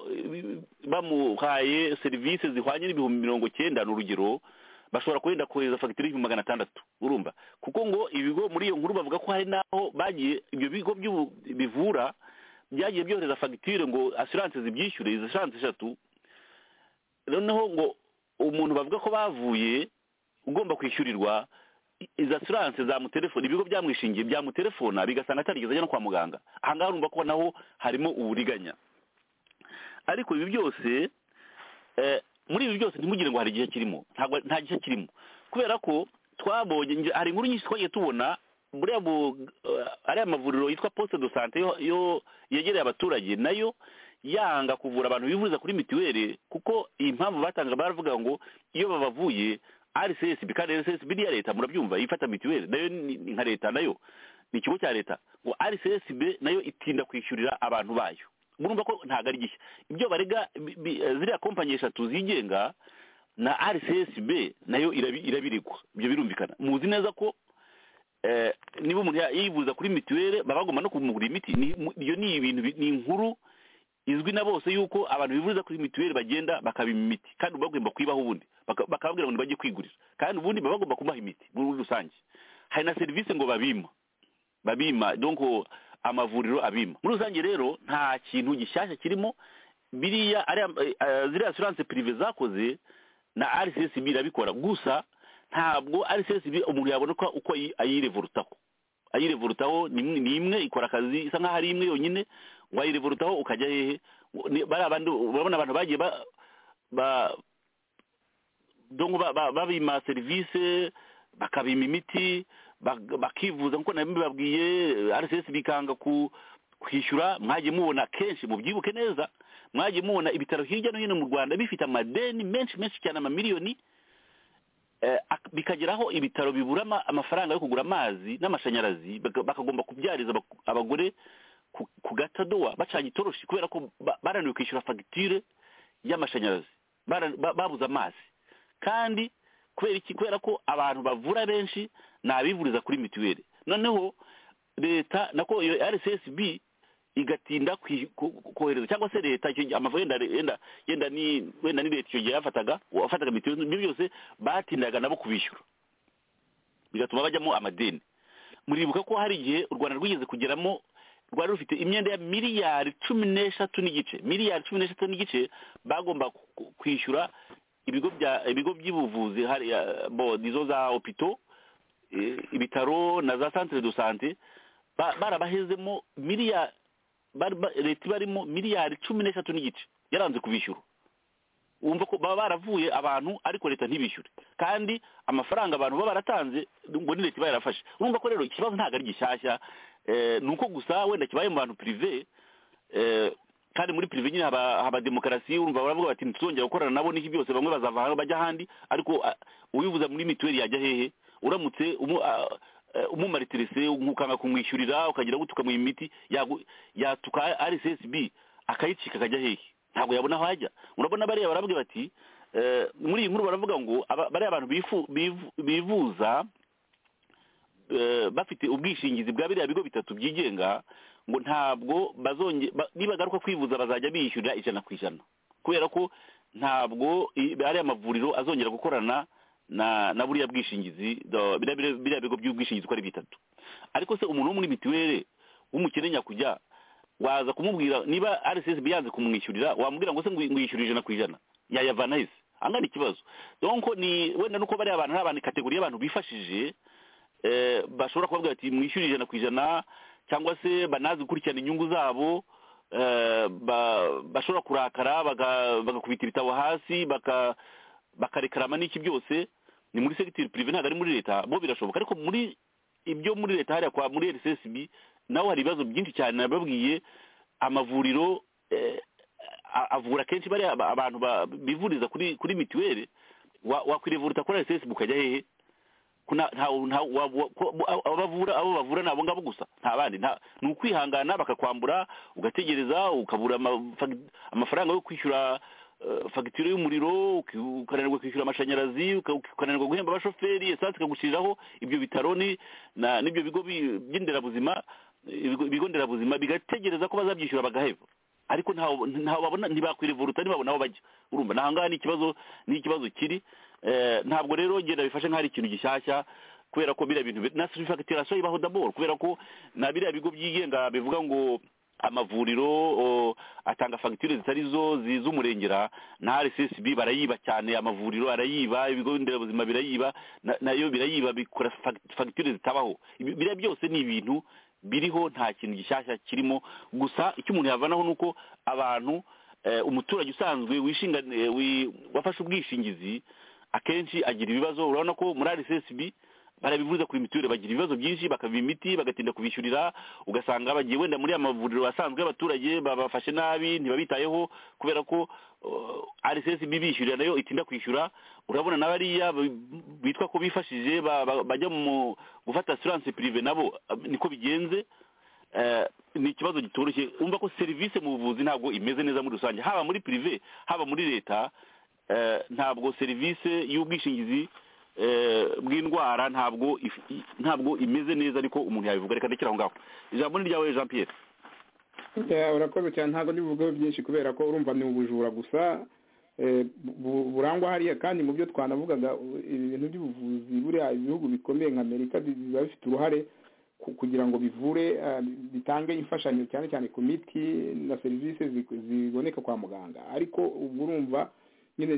bamuhaye serivisi zihwanye n'ibihumbi mirongo cyenda ni urugero bashobora kurinda kohereza fagitire y'ibihumbi magana atandatu urumva kuko ngo ibigo muri iyo nkuru bavuga ko hari n'aho bagiye ibyo bigo bivura byagiye byohereza fagitire ngo asiranse zibyishyure izi asiranse eshatu noneho ngo umuntu bavuga ko bavuye ugomba kwishyurirwa izi asiranse zamutelefone ibigo byamwishingiye byamutelefona bigasanga atarigeze ajya no kwa muganga aha ngaha urumva ko naho harimo uburiganya ariko ibi byose muri ibi byose ntimugire ngo hari igihe kirimo nta gihe kirimo kubera ko twabonye hari inkuru nyinshi twagiye tubona ariya mavuriro yitwa posite do sante yegereye abaturage nayo yanga kuvura abantu bivuriza kuri mituweli kuko iyi mpamvu batanga baravuga ngo iyo babavuye rcsb kandi rcsb ni iya leta murabyumva ifata mituweli nayo ni nka leta nayo ni ikigo cya leta ngo rcsb nayo itinda kwishyurira abantu bayo murumva ko ntabwo ari gishya ibyo barega ziriya kompanyi eshatu zigenga na rcsb nayo irabiregwa ibyo birumvikana muzi neza ko niba umuntu yivuza kuri mituweli baba bagomba no kumugura imiti iyo ni ibintu ni inkuru izwi na bose yuko abantu bivuriza kuri mituweli bagenda bakabima imiti kandi bagomba kuyibaho ubundi bakababwira ngo bajye kwigurira kandi ubundi baba bagomba kubaha imiti muri rusange hari na serivisi ngo babima babima donko amavuriro abima muri rusange rero nta kintu gishyashya kirimo biriya ziriya asiranse pirive zakoze na rcsb irabikora gusa ntabwo rcsb umuntu yaboneka uko ayirevorutaho ayirevorutaho ni imwe ikora akazi isa nkaho ari imwe yonyine wayirevorutaho ukajya hehe urabona abantu bagiye babima serivisi bakabima imiti bakivuza nkuko nabibabwiye rcs bikanga kwishyura mwagiye mubona kenshi mubyibuke neza mwagiye mubona ibitaro hirya no hino mu rwanda bifite amadeni menshi menshi cyane amamiliyoni bikageraho ibitaro bibura amafaranga yo kugura amazi n'amashanyarazi bakagomba kubyariza abagore ku gatadowa bacanye itoroshi kubera ko barananiwe kwishyura fagitire y'amashanyarazi babuze amazi kandi kubera iki kubera ko abantu bavura benshi ni abivuriza kuri mituweli noneho leta nako iyo rcsb igatinda kohereza cyangwa se leta amafaranga yenda ni wenda ni leta icyo gihe yafataga wafataga mituweli ibyo byose batindaga nabo kubishyura bigatuma bajyamo amadeni muribuka ko hari igihe u rwanda rwigeze kugeramo rwari rufite imyenda ya miliyari cumi n'eshatu n'igice miliyari cumi n'eshatu n'igice bagomba kwishyura ibigo bya ibigo by'ubuvuzi izo za opito ibitaro na za santire do sante barabahezemo miliyari leta ibarimo miliyari cumi n'eshatu n'igice yaranze kubishyura wumva ko baba baravuye abantu ariko leta ntibishyure kandi amafaranga abantu baba baratanze ngo ni leta iba yarafashe urumva ko rero ikibazo ntabwo ari gishyashya ni uko gusa wenda kibaye mu bantu pirive kandi muri pirive nyine haba demokarasi urumva baravuga bati ntituzongera gukorana nabo n'iki byose bamwe bazava aho bajya ahandi ariko uwivuza muri mituweli yajya hehe uramutse umumaritirese ukanga kumwishyurira ukagira ngo tukamuha imiti yatuka rssb akayicika akajya hehe ntabwo yabona aho ajya urabona bariya barabwira bati muri iyi nkuru baravuga ngo bariya abantu bivuza bafite ubwishingizi bwa biriya bigo bitatu byigenga ngo ntabwo nibagaruka kwivuza bazajya bishyurira ijana ku ijana kubera ko ntabwo ariya mavuriro azongera gukorana na na buriya bwishingizi biriya bigo by'ubwishingizi uko ari bitatu ariko se umuntu wo muri mituweli w'umukene nyakujya waza kumubwira niba rcsb yanze kumwishyurira wamubwira ngo se ngwishyure ijana ku ijana yayavana hese angana ikibazo donko ni wenda nuko bariya abantu ari abantu kategori y'abantu bifashije bashobora kubabwira bati mwishyure ijana ku ijana cyangwa se banazi gukurikirana inyungu zabo bashobora kurakara bagakubita ibitabo hasi bakarekarama n'iki byose ni muri segiteri pirive ntabwo ari muri leta bo birashoboka ariko muri ibyo muri leta hariya kwa muri rcsb naho hari ibibazo byinshi cyane nababwiye amavuriro avura kenshi bariya abantu bivuriza kuri mituweli wakwirevuruta kuri rcsb ukajya hehe abavura abo bavura ni abo ngabo gusa nta bandi ni ukwihangana bakakwambura ugategereza ukabura amafaranga yo kwishyura fagitire y'umuriro ukananirwa kwishyura amashanyarazi ukananirwa guhemba abashoferi esanse ikagushyiriraho ibyo bitaro n'ibyo bigo by'inderabuzima ibigo nderabuzima bigategereza ko bazabyishyura bagaheba ariko ntaho babona ntibakwivuruta ntibabona aho bajya urumva ni ahangaha ni ikibazo ni ikibazo kiri ntabwo rero genda bifashe nk'aho ari ikintu gishyashya kubera ko biriya bintu na sifagitirasiyo ibaho daboro kubera ko na biriya bigo byigenga bivuga ngo amavuriro atanga fagitire zitari zo z'umurengera na rssb barayiba cyane amavuriro arayiba ibigo nderabuzima birayiba nayo birayiba bikora fagitire zitabaho biriya byose ni ibintu biriho nta kintu gishyashya kirimo gusa icyo umuntu yavanaho ni uko abantu umuturage usanzwe wafashe ubwishingizi akenshi agira ibibazo urabona ko muri rssb barabivuza kuri mituweli bagira ibibazo byinshi bakava imiti bagatinda kubishyurira ugasanga bagiye wenda muri aya mavuriro asanzwe y'abaturage babafashe nabi ntibabitayeho kubera ko rssb bishyurira nayo itinda kwishyura urabona na bariya bitwa ko bifashije bajya mu gufata asiranse pirive nabo niko bigenze ni ikibazo kitoroshye umva ko serivisi mu buvuzi ntabwo imeze neza muri rusange haba muri pirive haba muri leta ntabwo serivisi y'ubwishingizi bw'indwara ntabwo ntabwo imeze neza ariko umuntu yabivuga reka ndekere aho ngaho ijambo ni ryawe jean pierre urakoze cyane ntabwo ntibivugeho byinshi kubera ko urumva ni ubujura gusa burangwa hariya kandi mu byo twanavugaga ibintu by'ubuvuzi buriya ibihugu bikomeye nka amerika biba bifite uruhare kugira ngo bivure bitange imfashanyo cyane cyane ku miti na serivisi ziboneka kwa muganga ariko ubwo urumva nyine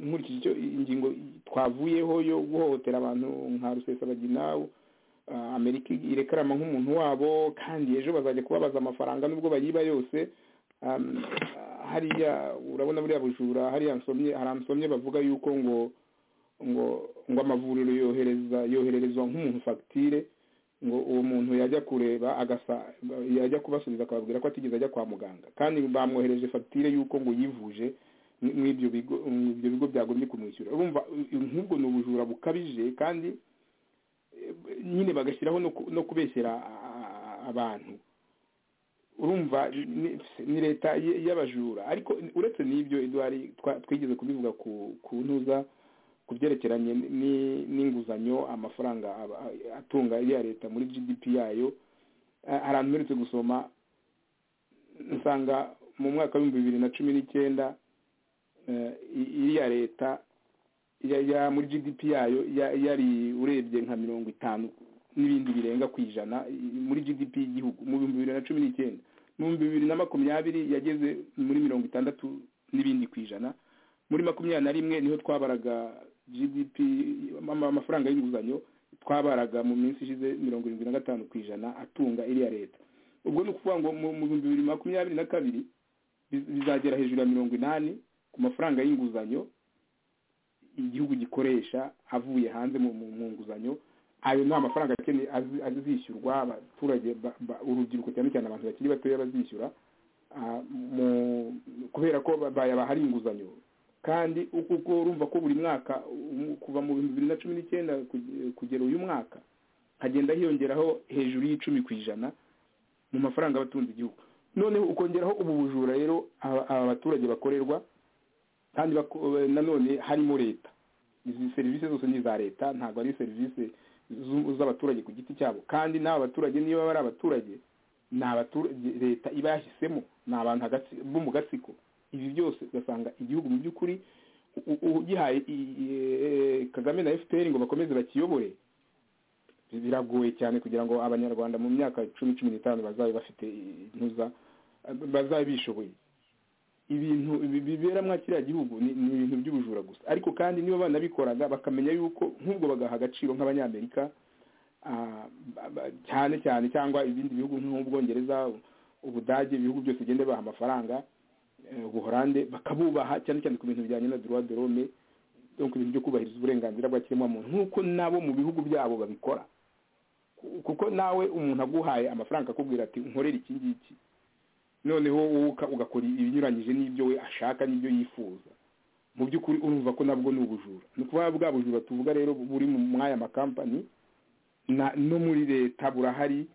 nkurikije icyo ingingo twavuyeho yo guhohotera abantu nka rusesabagina amerika irekarama nk'umuntu wabo kandi ejo bazajya kubabaza amafaranga nubwo bayiba yose hariya urabona buriya bujura hariya haransomye bavuga yuko ngo ngo ngo amavuriro yohereza yohererezwa nk'umuntu fagitire ngo uwo muntu yajya kureba agasa yajya kubasubiza akababwira ko atigeze ajya kwa muganga kandi bamwohereje fagitire y'uko ngo yivuje mw'ibyo bigo ibyo bigo byagombye kumwishyura urumva nk'ubwo ni ubujura bukabije kandi nyine bagashyiraho no kubeshyera abantu urumva ni leta y'abajura ariko uretse n'ibyo eduwari twigeze kubivuga ku ntuza ku byerekeranye n'inguzanyo amafaranga atunga iya leta muri gdp yayo ahantu mperutse gusoma nsanga mu mwaka w'ibihumbi bibiri na cumi n'icyenda iriya leta ya muri gdp yayo yari urebye nka mirongo itanu n'ibindi birenga ku ijana muri gdp y'igihugu mu bihumbi bibiri na cumi n'icyenda mu bihumbi bibiri na makumyabiri yageze muri mirongo itandatu n'ibindi ku ijana muri makumyabiri na rimwe niho twabaraga gdp amafaranga y'inguzanyo twabaraga mu minsi ishize mirongo irindwi na gatanu ku ijana atunga iriya leta ubwo ni ukuvuga ngo mu bihumbi bibiri makumyabiri na kabiri bizagera hejuru ya mirongo inani ku mafaranga y'inguzanyo igihugu gikoresha avuye hanze mu nguzanyo ayo ni amafaranga azishyurwa abaturage urubyiruko cyane cyane abantu bakiri batoya bazishyura kubera ko hari inguzanyo kandi uko urumva ko buri mwaka kuva mu bihumbi bibiri na cumi n'icyenda kugera uyu mwaka hagenda hiyongeraho hejuru y'icumi ku ijana mu mafaranga abatunze igihugu noneho ukongeraho ubu bujura rero aba baturage bakorerwa kandi nanone harimo leta izi serivisi zose ni iza leta ntabwo ari serivisi z'abaturage ku giti cyabo kandi n'aba baturage niba bari abaturage ni abaturage leta iba yahisemo ni abantu bo mu gatsiko ibi byose ugasanga igihugu mu by'ukuri ugihaye kagame na fpr ngo bakomeze bakiyobore biragoye cyane kugira ngo abanyarwanda mu myaka cumi cumi n'itanu bazabe bafite intuza bazabe bishoboye ibintu bibera muri kiriya gihugu ni ibintu by'ubujura gusa ariko kandi niba banabikoraga bakamenya yuko nk'ubwo bagaha agaciro nk'abanyamerika cyane cyane cyangwa ibindi bihugu nk'ubwongereza ubudage ibihugu byose bigenda bibaha amafaranga ubuhorande bakabubaha cyane cyane ku bintu bijyanye na droit de l'homme ibintu byo kubahiriza uburenganzira bwa kiremwamuntu nk'uko nabo mu bihugu byabo babikora kuko nawe umuntu aguhaye amafaranga akakubwira ati nkorere iki ngiki noneho wowe ugakora ibinyuranyije n'ibyo we ashaka n'ibyo yifuza mu by'ukuri urumva ko nabwo ni ubujura ni ukuba bwa bujura tuvuga rero buri mu mwanya amakampani no muri leta burahari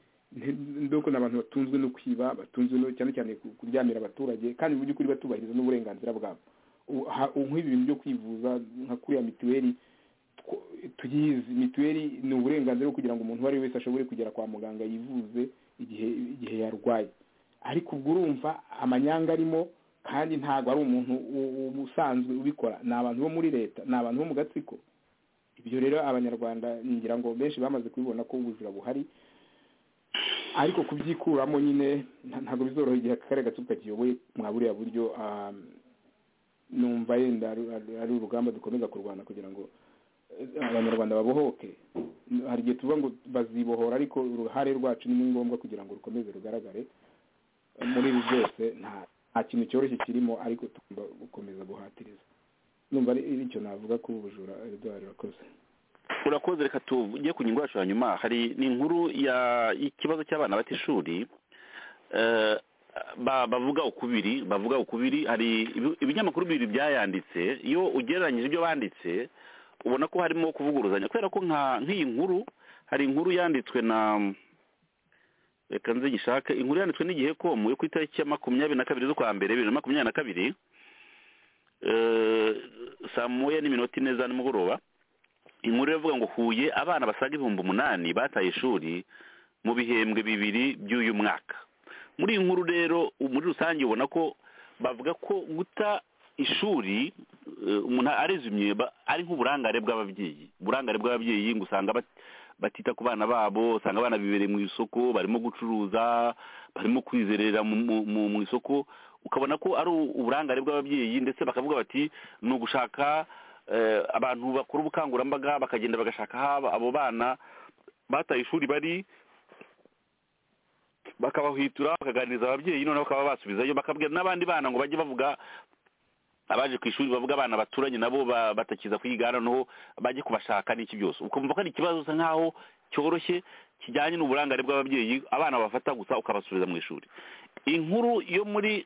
ndoko ni abantu batunzwe no kwiba batunzwe no cyane cyane kuryamira abaturage kandi mu by'ukuri batubahiriza n'uburenganzira bwabo nk'ibi bintu byo kwivuza nka kuriya mituweli tuyizi mituweli ni uburenganzira bwo kugira ngo umuntu uwo ari we wese ashobore kugera kwa muganga yivuze igihe igihe yarwaye ariko ubwo urumva amanyanga arimo kandi ntabwo ari umuntu usanzwe ubikora ni abantu bo muri leta ni abantu bo mu gatsiko ibyo rero abanyarwanda ngira ngo benshi bamaze kubibona ko ubujura buhari ariko kubyikuramo nyine ntabwo bizoroha igihe akarere gato kakiyoboye mwa buriya buryo numva yenda ari urugamba dukomeza kurwana kugira ngo abanyarwanda babohoke hari igihe tuvuga ngo bazibohora ariko uruhare rwacu ni ngombwa kugira ngo rukomeze rugaragare muri ibi byose nta kintu cyoroshye kirimo ariko tugomba gukomeza guhatiriza numva ari icyo navuga ko ubujura eduard urakoze urakoze reka tujye ku ngingo yacu ya nyuma hari ni inkuru y'ikibazo cy'abana bata ishuri bavuga ukubiri bavuga ukubiri hari ibinyamakuru bibiri byayanditse iyo ugereranyije ibyo banditse ubona ko harimo kuvuguruzanya kubera ko nk'iyi nkuru hari inkuru yanditswe na reka nzigishake inkuru yanditswe n'igihe komu yo ku itariki ya makumyabiri na kabiri z'ukwa mbere bibiri na makumyabiri na kabiri saa moya n'iminota ine za nimugoroba inkuru iravuga ngo huye abana basaga ibihumbi umunani bataye ishuri mu bihembwe bibiri by'uyu mwaka muri iyi nkuru rero muri rusange ubona ko bavuga ko guta ishuri umuntu arezumye ari nk'uburangare bw'ababyeyi uburangare bw'ababyeyi ngo usanga batita ku bana babo usanga abana bibereye mu isoko barimo gucuruza barimo kwizerera mu isoko ukabona ko ari uburangare bw'ababyeyi ndetse bakavuga bati ni ugushaka abantu bakora ubukangurambaga bakagenda bagashaka aho abo bana bataye ishuri bari bakabahwitura bakaganiriza ababyeyi noneho bakaba basubizayo bakabwira n'abandi bana ngo bajye bavuga abaje ku ishuri bavuga abana baturanye nabo batakiza kwiga noneho bajye kubashaka n'iki byose ukumva ko ari ikibazo usa nkaho cyoroshye kijyanye n'uburangare bw'ababyeyi abana bafata gusa ukabasubiza mu ishuri inkuru yo muri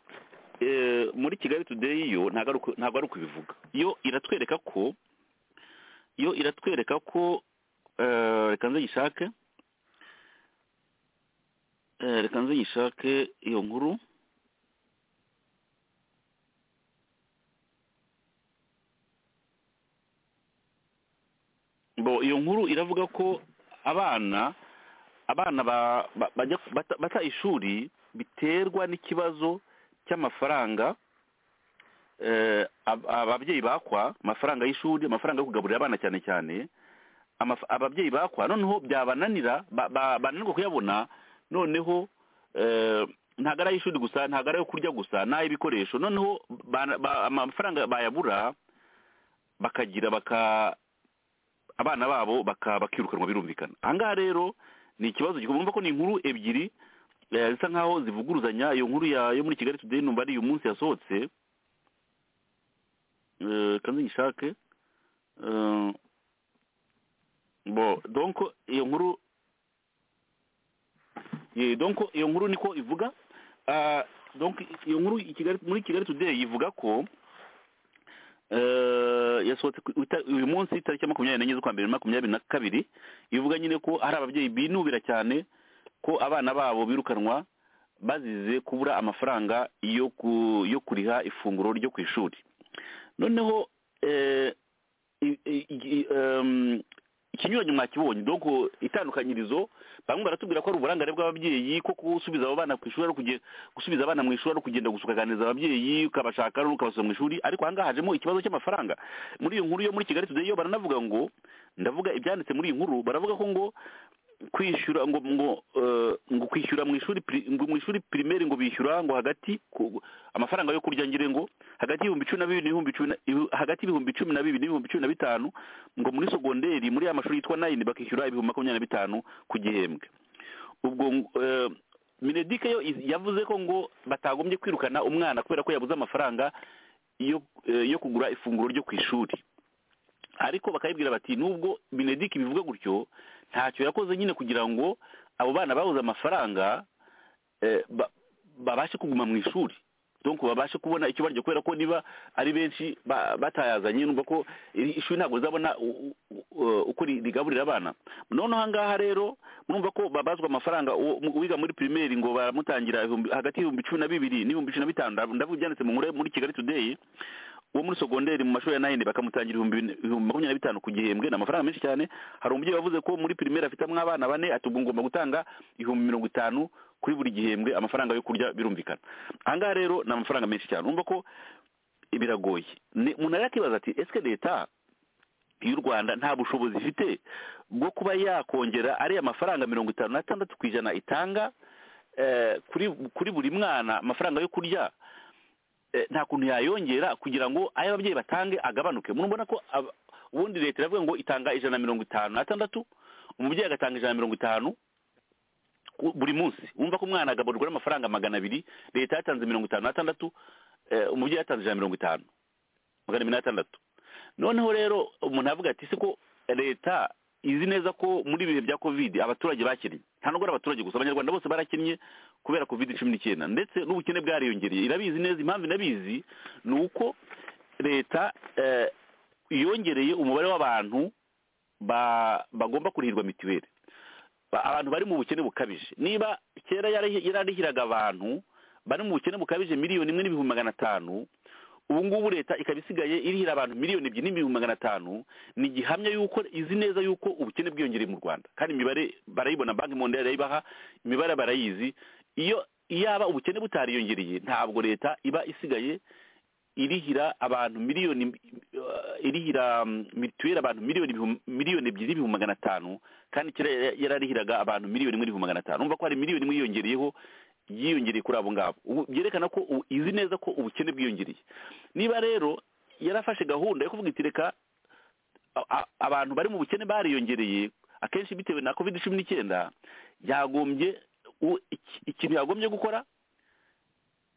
muri kigali tudeyi yo ntabwo ari ukubivuga yo iratwereka ko yo iratwereka ko reka nze yishake reka nze yishake iyo nkuru iyo nkuru iravuga ko abana abana bata ishuri biterwa n'ikibazo cy'amafaranga ababyeyi bakwa amafaranga y'ishuri amafaranga yo kugaburira abana cyane cyane ababyeyi bakwa noneho byabananira bananirwa kuyabona noneho ntabwo ari ay'ishuri gusa ntabwo ari ayo kurya gusa ni ay'ibikoresho noneho amafaranga bayabura bakagira baka abana babo bakaba bakirukanwa birumvikana ahangaha rero ni ikibazo gikomeye ko ni inkuru ebyiri zisa nkaho zivuguruzanya iyo nkuru yo muri kigali tudeyi numva ari uyu munsi yasohotse kandi ngishake bo donko iyo nkuru donko iyo nkuru niko ivuga donko iyo nkuru muri kigali tudeyi ivuga ko yasohotse uyu munsi tariki ya makumyabiri n'enye z'ukwa mbere makumyabiri na kabiri ivuga nyine ko hari ababyeyi binubira cyane ko abana babo birukanwa bazize kubura amafaranga yo kuriha ifunguro ryo ku ishuri noneho ikinyuranyo mwakibonye doko itandukanyirizo bamwe baratubwira ko ari uburangare bw'ababyeyi ko gusubiza abo bana ku ishuri ari gusubiza abana mu ishuri ari ukugenda gusukaganiza ababyeyi ukabashaka ukabasubiza mu ishuri ariko ahangaha hajemo ikibazo cy'amafaranga muri iyo nkuru yo muri kigali tudeyi yo baranavuga ngo ndavuga ibyanditse muri iyi nkuru baravuga ko ngo kwishyura ngo ngo ngo kwishyura mu ishuri mu ishuri pirimeri ngo bishyura ngo hagati amafaranga yo kurya ngire ngo hagati y'ibihumbi cumi na bibiri n'ibihumbi cumi hagati y'ibihumbi cumi na bibiri n'ibihumbi cumi na bitanu ngo muri sogonderi muri ya mashuri yitwa nayini bakishyura ibihumbi makumyabiri na bitanu ku gihembwe ubwo minedike yo yavuze ko ngo batagombye kwirukana umwana kubera ko yabuze amafaranga yo kugura ifunguro ryo ku ishuri ariko bakayibwira bati nubwo benedict bivuga gutyo ntacyo yakoze nyine kugira ngo abo bana babuze amafaranga babashe kuguma mu ishuri donc babashe kubona icyo barya kubera ko niba ari benshi batayazanye numva ko iri ishuri ntabwo rizabona u- u- u- uko ri- rigaburira abana noneho aha ngaha rero murumva ko babazwa amafaranga uwo- mu- uwiga muri pirimeri ngo baramutangira ibihumbi- hagati y'ibihumbi cumi na bibiri n'ibihumbi cumi na bitanu ndavu- ndavuga ibyanditse mu nkuru yo muri kigali today uwo muri sogonderi mu mashuri ya nayini bakamutangira ibihumbi bine- ibihumbi makumyabiri na bitanu ku gihembwe ni amafaranga menshi cyane hari umubyeyi wavuze ko muri pirimeri afitemo abana bane ati ubwo ngomba gutanga ibihumbi mirongo itanu kuri buri gihembwe amafaranga yo kurya birumvikana aha ngaha rero ni amafaranga menshi cyane urumva ko biragoye Ni- umuntu yakibaza ati ese leta y'u rwanda nta bushobozi ifite bwo kuba yakongera ariya mafaranga mirongo itanu n'atandatu ku ijana itanga eh, kuri kuri buri mwana amafaranga yo kurya eh, nta kuntu yayongera kugira ngo ayo ababyeyi batange agabanuke murabona ko ab- ubundi leta iravuga ngo itanga ijana na mirongo itanu n'atandatu umubyeyi agatanga ijana na mirongo itanu ku- buri munsi wumva ko umwana agaburirwa n'amafaranga magana abiri leta yatanze mirongo itanu n'atandatu eh, umubyeyi yatanze ijana na mirongo itanu magana abiri n'atandatu noneho rero umuntu avuga ati se ko leta izi neza ko muri ibihe bya covid abaturage bakinnye nta nubwo ari abaturage gusa abanyarwanda bose barakinnye kubera covid cumi n'icyenda ndetse n'ubukene bwariyongereye irabizi neza impamvu inabizi ni uko leta eh, yongereye umubare w'abantu ba- bagomba kurihirwa mituweli ba- abantu bari mu bukene bukabije niba kera yari- yararihiraga abantu bari mu bukene bukabije miliyoni imwe n'ibihumbi magana atanu ubu ngubu leta ikaba isigaye irihira abantu miliyoni ebyiri n'ibihumbi magana atanu ni gihamya y'uko izi neza y'uko ubukene bwiyongereye mu rwanda kandi imibare barayibona banki mondari irayibaha imibare barayizi iyo yaba ubukene butariyongereye ntabwo leta iba isigaye irihira abantu miliyoni eh, irihira mm, mituweli abantu miliyoni ibihum- miliyoni ebyiri n'ibihumbi magana atanu kandi kera yara- yararihiraga abantu miliyoni imwe n'ibihumbi magana atanu urumva ko hari miliyoni imwe yiyongereyeho yiyongereye kuri abo ngabo ubu byerekana ko ubu izi neza ko ubukene bwiyongereye niba rero yarafashe gahunda yo kuvuga iti reka a- a- abantu bari mu bukene bariyongereye akenshi bitewe na covid cumi n'icyenda yagombye u- iki- ikintu yagombye gukora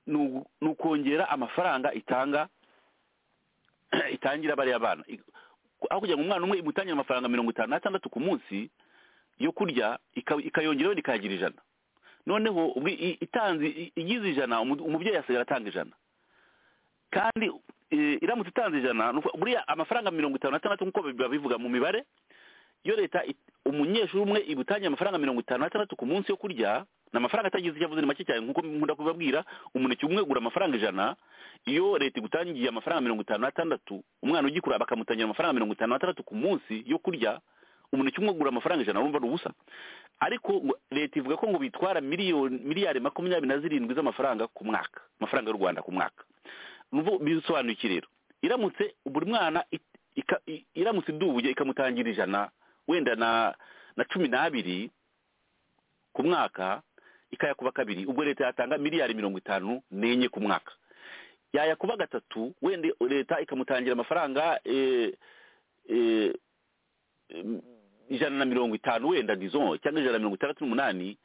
ni ugu- ni ukongera amafaranga itanga itangira bariya bana I- aho kugira ngo umwana umwe imutangire amafaranga mirongo itanu n'atandatu ku munsi yo kurya ika- ikayongeraho ikayagira ijana noneho ubwo i- itanze i- igize ijana umu- umubyeyi asigara atanga ijana kandi eh, iramutse itanze ijana ni ukuvuga- buriya amafaranga mirongo itanu n'atandatu nk'uko babivuga mu mibare iyo leta it- umunyeshuri umwe ibutangiye amafaranga mirongo itanu n'atandatu ku munsi yo kurya ni amafaranga atagize icyo avuze ni make cyane nk'uko nkunda kubabwira umuneke umwe ugura amafaranga ijana iyo leta igutangiye amafaranga mirongo itanu n'atandatu umwana ugikura bakamutangira amafaranga mirongo itanu n'atandatu ku munsi yo kurya umuneke umwe ugura amafaranga ijana urumva ni ubusa ariko ngo- leta ivuga ko ngo bitwara miliyoni miliyari makumyabiri na zirindwi z'amafaranga ku mwaka amafaranga y'u rwanda ku mwaka nubu bisobanuye iki rero iramutse buri mwana it- ika- i- iramutse idubuye ikamutangira ijana wenda na na cumi n'abiri ku mwaka ikayakuba kabiri ubwo leta yatanga miliyari mirongo itanu n'enye ku mwaka yayakuba gatatu wenda leta ikamutangira amafaranga eh, eh, em, ijana na mirongo itanu wenda dizon cyangwa ijana na mirongo itandatu n'umunani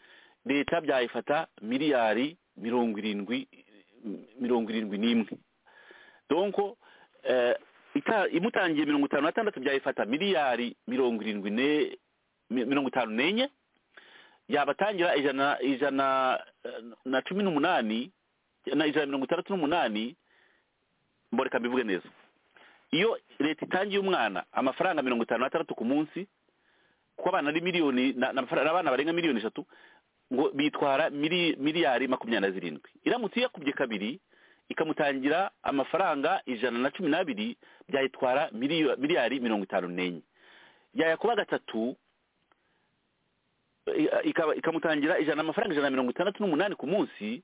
leta byayifata miliyari mirongo irindwi mirongo irindwi n'imwe donko eh, ita- imutangiye mirongo itanu n'atandatu byayifata miliyari mirongo irindwi ne mi- mirongo itanu n'enye yabatangira ijana ijana eh, na cumi n'umunani na ijana na mirongo itandatu n'umunani mboreka mbivuge neza iyo leta itangiye umwana amafaranga mirongo itanu n'atandatu ku munsi kuko abana ari miliyoni na- na- abana barenga miliyoni eshatu ngo bitwara mili- miliyari makumyabiri na zirindwi iramutse iyakubye kabiri ikamutangira amafaranga ijana na cumi n'abiri byayitwara miliyo- miliyari mirongo itanu n'enye yayakuba gatatu i- ikaba- ikamutangira ijana amafaranga ijana na mirongo itandatu n'umunani ku munsi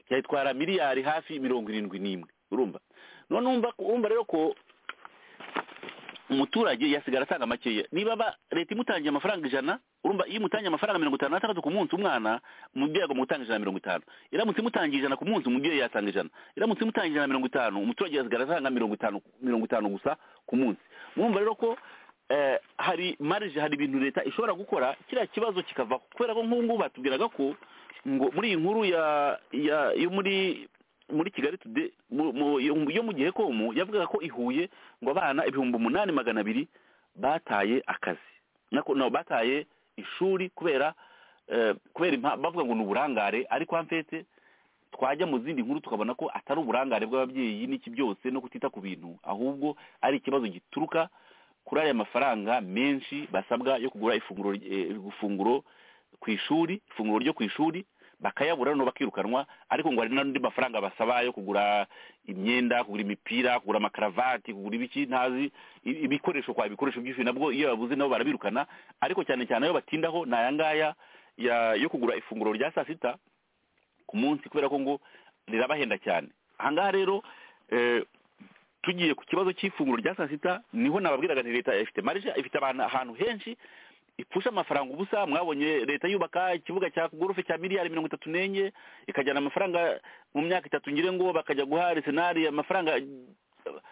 yayitwara miliyari hafi mirongo irindwi n'imwe urumva none urumva urumva rero ko umuturage yasigara atanga makeya niba ba- leta imutangiye amafaranga ijana urumva iyo imutangiye amafaranga mirongo itanu n'atandatu ku munsi umwana umubyeyi agomba gutanga ijana na mirongo itanu iramutse imutangiye ijana ku munsi umubyeyi yatanga ijana iramutse imutangiye ijana na mirongo itanu umuturage yasigara atanga mirongo itanu mirongo itanu gusa ku munsi mwumva rero ko eh, hari marije hari ibintu leta ishobora gukora kiriya kibazo kikavaho kubera ko nk'ubu ngubu batubwiraga ko ngo muri iyi nkuru ya ya yo muri muri kigali today mu- mu- yo mu- yo mu gihe komu yavugaga ko ihuye ngo abana ibihumbi umunani magana abiri bataye akazi nako no bataye ishuri kubera eh, kubera impa- bavuga ngo ni uburangare ariko hafete twajya mu zindi nkuru tukabona ko atari uburangare bw'ababyeyi n'iki byose no kutita ku bintu ahubwo ari ikibazo gituruka kuri aya mafaranga menshi basabwa yo kugura ifunguro ifunguro ku ishuri ifunguro ryo ku ishuri bakayabura noneho bakirukanwa ariko ngo hari n'andi mafaranga basaba yo kugura imyenda kugura imipira kugura amakaravati kugura ibiki ntazi ibikoresho kwa ibikoresho byinshi nabwo iyo babuze nabo barabirukana ariko cyane cyane ayo batindaho ni aya ngaya yo kugura ifunguro rya saa sita ku munsi kubera ko ngo rirabahenda cyane aha ngaha rero tugiye ku kibazo cy'ifunguro rya saa sita niho nababwiraga nti leta ifite marije ifite abantu ahantu henshi ipfusha amafaranga ubusa mwabonye leta yubaka ikibuga cya gorofe cya miliyari mirongo itatu n'enye ikajyana amafaranga mu myaka itatu ngire ngo bakajya guha arisenali amafaranga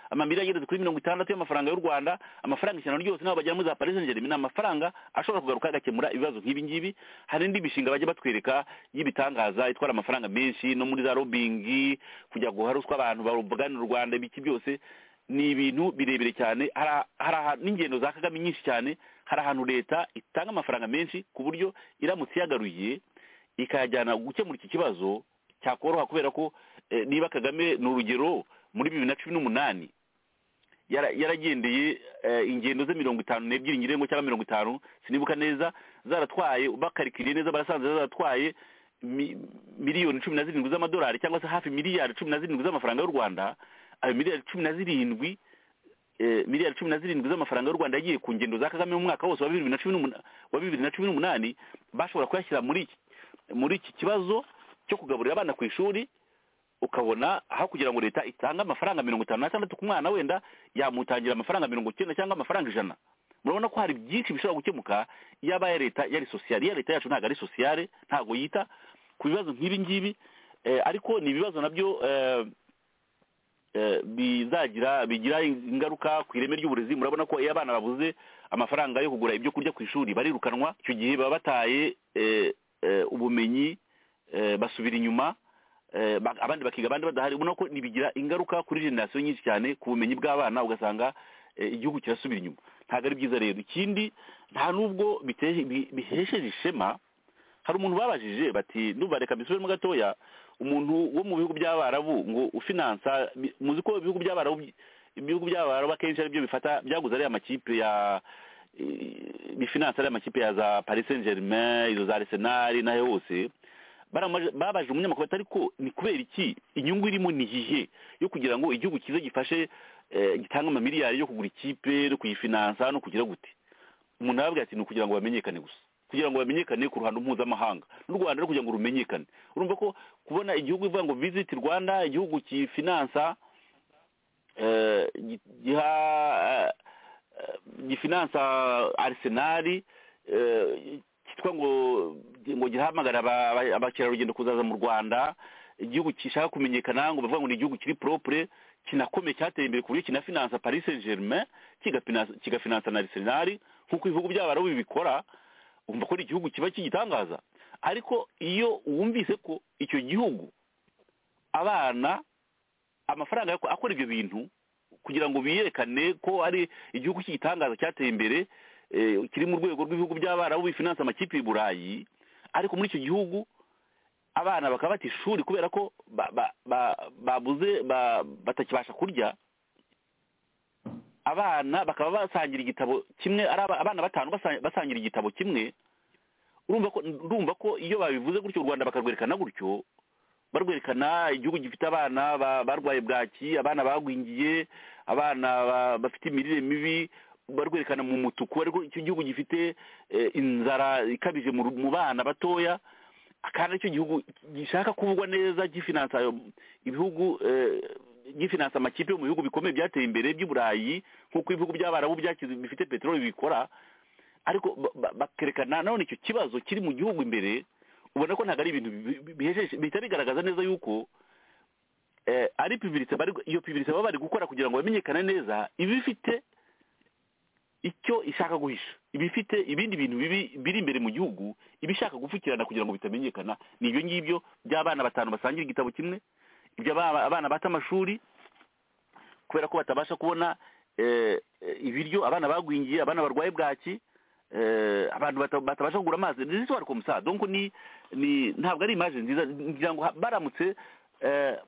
amamiliyari ageze kuri mirongo itandatu y'amafaranga y'u rwanda amafaranga ijana ryose n'aho bagera muri za paris saint ni amafaranga ashobora kugaruka agakemura ibibazo nk'ibi ngibi hari indi mishinga bajya batwereka y'ibitangaza itwara amafaranga menshi no muri za robingi kujya guha ruswa abantu barugana u rwanda ibiki byose ni ibintu birebire cyane hari n'ingendo za kagame nyinshi cyane hari ahantu leta itanga amafaranga menshi ku buryo iramutse iyagaruye ikayajyana gukemura iki kibazo cyakoroha kubera ko niba kagame ni urugero muri bibiri na cumi n'umunani yaragendeye ingendo ze mirongo itanu n'ebyiri ngirengo cyangwa mirongo itanu sinibuka neza zaratwaye bakarikiriye neza barasanze zaratwaye miliyoni cumi na zirindwi z'amadolari cyangwa se hafi miliyari cumi na zirindwi z'amafaranga y'u rwanda ayo miliyari cumi na zirindwi miliyari cumi na zirindwi z'amafaranga y'u rwanda yagiye ku ngendo za kagame mu mwaka wose wa bibiri na cumi n'umunani bashobora kuyashyira muri muri iki kibazo cyo kugaburira abana ku ishuri ukabona aho kugira ngo leta itange amafaranga mirongo itanu n'atandatu ku mwana wenda yamutangira amafaranga mirongo icyenda cyangwa amafaranga ijana murabona ko hari byinshi bishobora gukemuka iyo aya leta yari sosiyale iya leta yacu ntabwo ari sosiyale ntabwo yita ku bibazo nk'ibi ngibi ariko ni ibibazo nabyo bizagira bigira ingaruka ku ireme ry'uburezi murabona ko iyo abana babuze amafaranga yo kugura ibyo kurya ku ishuri barirukanwa icyo gihe baba bataye ubumenyi basubira inyuma abandi bakiga abandi badahari ubona ko bigira ingaruka kuri generasiyo nyinshi cyane ku bumenyi bw'abana ugasanga igihugu kirasubira inyuma ntabwo ari byiza rero ikindi nta n'ubwo bihesheje ishema hari umuntu babajije bati ndumva reka mbisubiremo gatoya umuntu wo mu bihugu by'abarabu ngo ufinansa muzi ko ibihugu by'abarabu ibihugu by'abarabu akenshi aribyo bifata byaguze ariya makipe ya bifinansa ariya makipe ya za paris saint germain izo za arsenal n'ayo hose babaje umunyamakuru atari ko ni kubera iki inyungu irimo ni iyihe yo kugira ngo igihugu cyiza gifashe gitange amamiliyari yo kugura ikipe no kuyifinansa no kugira gute umuntu arababwira ati ni ukugira ngo bamenyekane gusa kugira ngo bamenyekane ku ruhando mpuzamahanga n'u rwanda rero kugira ngo rumenyekane urumva ko kubona igihugu ivuga ngo visiti rwanda igihugu kifinansa giha gifinansa arisenali cyitwa ngo ngo gihamagara abakerarugendo kuzaza mu rwanda igihugu gishaka kumenyekana ngo bavuga ngo ni igihugu kiri poropure kinakomeye cyateye imbere ku buryo kinafinansa paris saint germain kigafinansa na arisenali nk'uko ibihugu by'abarabu bibikora wumva ko ari igihugu kiba kigitangaza ariko iyo wumvise ko icyo gihugu abana amafaranga akora ibyo bintu kugira ngo biyerekane ko ari igihugu cy'igitangaza cyateye imbere kiri mu rwego rw'ibihugu by'abarabu bifinansa amakipe i burayi ariko muri icyo gihugu abana bakaba bata ishuri kubera ko babuze batakibasha kurya abana bakaba basangira igitabo kimwe ari abana batanu basangira igitabo kimwe urumva ko ndumva ko iyo babivuze gutyo u rwanda bakarwerekana gutyo barwerekana igihugu gifite abana barwaye bwaki abana bagwingiye abana bafite imirire mibi barwerekana mu mutuku ariko icyo gihugu gifite inzara ikabije mu bana batoya kandi icyo gihugu gishaka kuvugwa neza gifinansa ibihugu gifinansa amakipe yo mu bihugu bikomeye byateye imbere by'uburayi nk'uko ibihugu by'abarabu byakize bifite peteroli bikora ariko bakerekana none icyo kibazo kiri mu gihugu imbere ubona ko ntabwo ari ibintu bihita bigaragaza neza yuko ari pibiritse iyo pibiritse baba bari gukora kugira ngo bamenyekane neza iba ifite icyo ishaka guhisha iba ifite ibindi bintu bibi biri imbere mu gihugu iba ishaka gupfukirana kugira ngo bitamenyekana ni ibyo ngibyo by'abana batanu basangira igitabo kimwe ibyo abana bata amashuri kubera ko batabasha kubona ibiryo abana bagwingiye abana barwaye bwaki abantu batabasha kugura amazi ni isi wari kumusaha donko ni ni ntabwo ari imaje nziza ngira ngo baramutse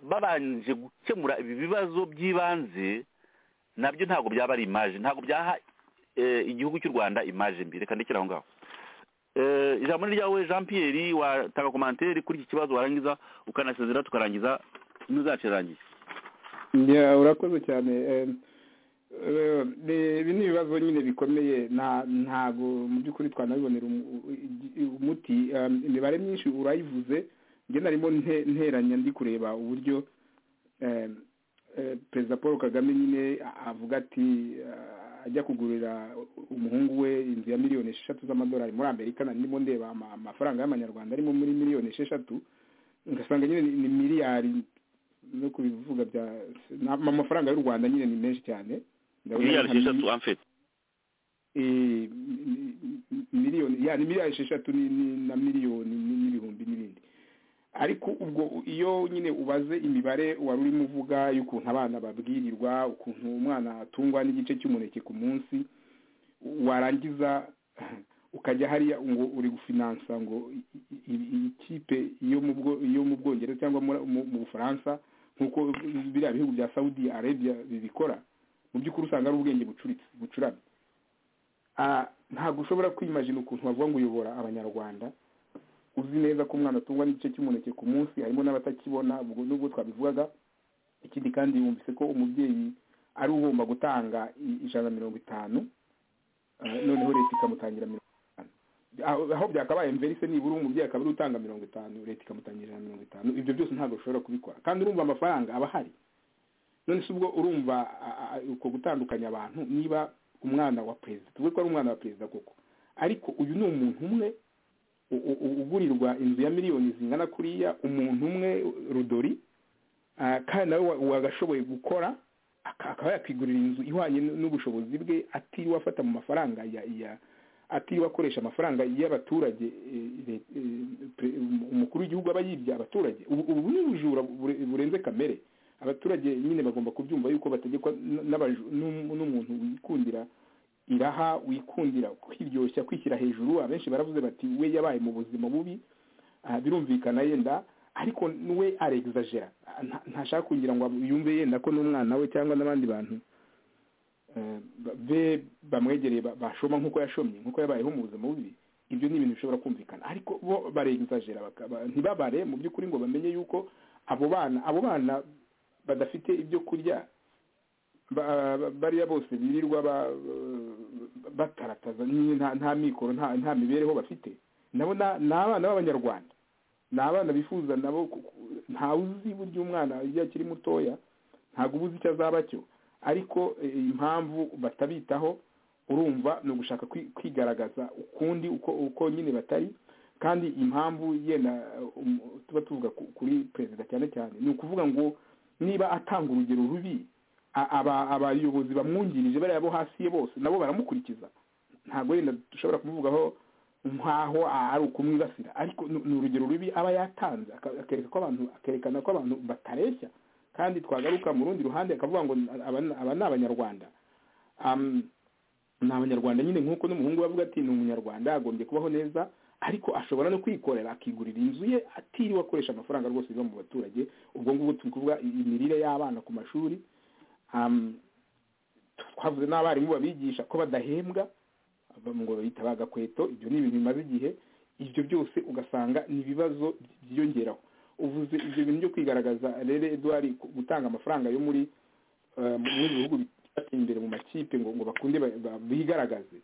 babanje gukemura ibi bibazo by'ibanze nabyo ntabwo byaba ari imaje ntabwo byaha igihugu cy'u rwanda imaje mbi reka ndekere aho ngaho ijambo ni ryawe jean pierre watanga komantere kuri iki kibazo warangiza ukanasezera tukarangiza ntuzacu irangiye urakoze cyane ibi ni ibibazo nyine bikomeye ntabwo mu by'ukuri twanabibonera umuti imibare myinshi urayivuze njye narimo nteranya ndi kureba uburyo perezida paul kagame nyine avuga ati ajya kugurira umuhungu we inzu ya miliyoni esheshatu z'amadolari muri amerika ndimo ndeba amafaranga y'amanyarwanda arimo muri miliyoni esheshatu ngasanga nyine ni miliyari no kubivuga bya amafaranga y'u rwanda nyine ni menshi cyane miliyari esheshatu amfite miliyoni ya ni miliyari esheshatu na miliyoni n'ibihumbi n'ibindi ariko ubwo iyo nyine ubaze imibare wari urimo uvuga y'ukuntu abana babwirirwa ukuntu umwana atungwa n'igice cy'umuneke ku munsi warangiza ukajya hariya ngo uri gufinansa ngo ikipe yo mu bwongereza cyangwa mu bufaransa nk'uko biriya bihugu bya saudi arabia bibikora mu by'ukuri usanga ari ubwenge bucuramye ntabwo ushobora kwimajina ukuntu bavuga ngo uyobora abanyarwanda uzi neza ko umwana atungwa n'igice cy'umuneke ku munsi harimo n'abatakibona ubwo nubwo twabivugaga ikindi kandi yumvise ko umubyeyi ari ugomba gutanga ijana na mirongo itanu noneho leta ikamutangira mirongo aho byakabaye mverise nibura umubyeyi akaba ari utanga mirongo itanu leta ikamutangira mirongo itanu ibyo byose ntabwo ushobora kubikora kandi urumva amafaranga aba ahari none se ubwo urumva uko gutandukanya abantu niba umwana wa perezida tuvuge ko ari umwana wa perezida koko ariko uyu ni umuntu umwe ugurirwa inzu ya miliyoni zingana kuriya umuntu umwe rudori kandi nawe wagashoboye gukora akaba yakwigurira inzu ihwanye n'ubushobozi bwe atiriwe afata mu mafaranga ya atiriwe akoresha amafaranga y'abaturage umukuru w'igihugu aba yibye abaturage ubu ni ubujura burenze kamere abaturage nyine bagomba kubyumva yuko bategekwa n'umuntu wikundira iraha wikundira kwiryoshya kwishyira hejuru abenshi baravuze bati we yabaye mu buzima bubi birumvikana yenda ariko we aregizajera ntashaka kugira ngo yumve yenda ko n'umwana we cyangwa n'abandi bantu be bamwegereye bashoma nk'uko yashomye nk'uko yabayeho mu buzima bubi ibyo ni ibintu bishobora kumvikana ariko bo baregizajera ntibabare mu by'ukuri ngo bamenye yuko abo bana abo bana badafite ibyo kurya bariya bose birirwa batarataza nta mikoro nta mibereho bafite nabo ni abana b'abanyarwanda ni abana bifuza nabo ntawe uzi burya umwana iyo akiri mutoya ntabwo uba uzi icyo azaba cyo ariko impamvu batabitaho urumva ni ugushaka kwigaragaza ukundi uko nyine batari kandi impamvu yenda tuba tuvuga kuri perezida cyane cyane ni ukuvuga ngo niba atanga urugero rubi abayobozi bamwungirije bariya bo hasi ye bose nabo baramukurikiza ntabwo yenda dushobora kumuvugaho nkaho ari ukumwibasira ariko ni urugero rubi aba yatanze akereka ko abantu akerekana ko abantu batareshya kandi twagaruka mu rundi ruhande akavuga ngo aba ni abanyarwanda ni abanyarwanda nyine nk'uko n'umuhungu we avuga ati ni umunyarwanda agombye kubaho neza ariko ashobora no kwikorera akigurira inzu ye atiriwe akoresha amafaranga rwose biva mu baturage ubwo ngubwo turi kuvuga imirire y'abana ku mashuri twavuze n'abarimu babigisha ko badahembwa ngo bahita bagakweto ibyo ni ibintu bimaze igihe ibyo byose ugasanga ni ibibazo byiyongeraho uvuze ibyo bintu byo kwigaragaza rero eduwari gutanga amafaranga yo muri mu bihugu byateye imbere mu makipe ngo ngo bakunde bigaragaze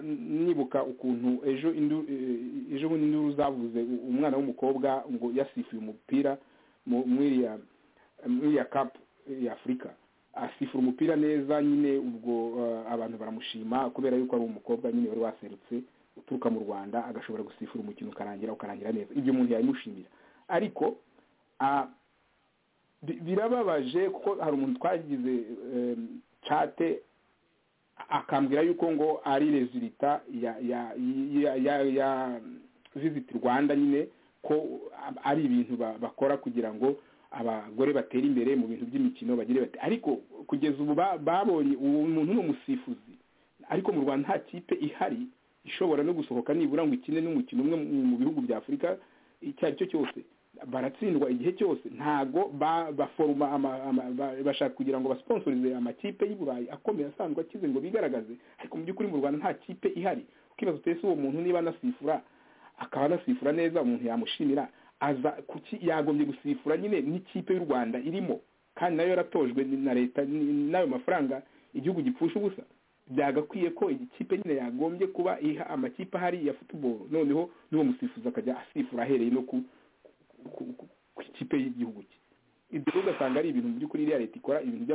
nibuka ukuntu ejo ejo bundi induru zavuze umwana w'umukobwa ngo yasifuye umupira muri iriya kapu y'afurika asifura umupira neza nyine ubwo abantu baramushima kubera yuko ari umukobwa nyine wari waserutse uturuka mu rwanda agashobora gusifura umukino ukarangira ukarangira neza ibyo umuntu yabimushimira ariko birababaje kuko hari umuntu twagize cate akambwira yuko ngo ari rezilita ya visiti rwanda nyine ko ari ibintu bakora kugira ngo abagore batera imbere mu bintu by'imikino bagire bati ariko kugeza ubu babonye uwo muntu ni umusifuzi ariko mu rwanda nta kipe ihari ishobora no gusohoka nibura ngo ikine n'umukino umwe mu bihugu bya afurika icyo ari cyo cyose baratsindwa igihe cyose ntago baforoma bashaka kugira ngo basponsorize amakipe y'u burayi akomeye asanzwe akize ngo bigaragaze ariko mu by'ukuri mu rwanda nta kipe ihari ukibaza utese uwo muntu niba anasifura akaba anasifura neza umuntu yamushimira aza kuki yagombye gusifura nyine n'ikipe y'u rwanda irimo kandi nayo yaratojwe na leta n'ayo mafaranga igihugu gipfusha ubusa byagakwiye ko ikipe nyine yagombye kuba iha amakipe ahari ya futuboro noneho n'uwo musifuzi akajya asifura ahereye no ku ku ikipe y'igihugu cye ibyo rero ugasanga ari ibintu mu by'ukuri iriya leta ikora ibintu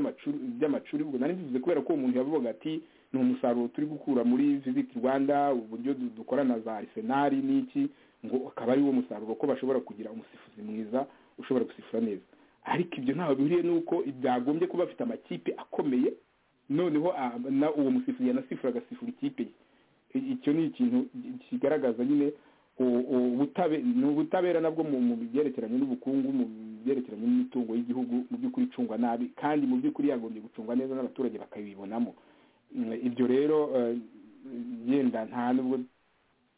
by'amacuri ubwo nari mbivuze kubera ko umuntu yavugaga ati ni umusaruro turi gukura muri visit rwanda uburyo dukora na za arisenali n'iki ngo akaba ari wo musaruro ko bashobora kugira umusifuzi mwiza ushobora gusifura neza ariko ibyo ntaho bihuriye n'uko byagombye kuba bafite amakipe akomeye noneho uwo musifuzi yanasifura agasifura ikipe ye icyo ni ikintu kigaragaza nyine ubutabera nabwo mu byerekeranye n'ubukungu mu byerekeranye n'imitungo y'igihugu mu by'ukuri icungwa nabi kandi mu by'ukuri yagombye gucungwa neza n'abaturage bakabibonamo ibyo rero yenda nta nubwo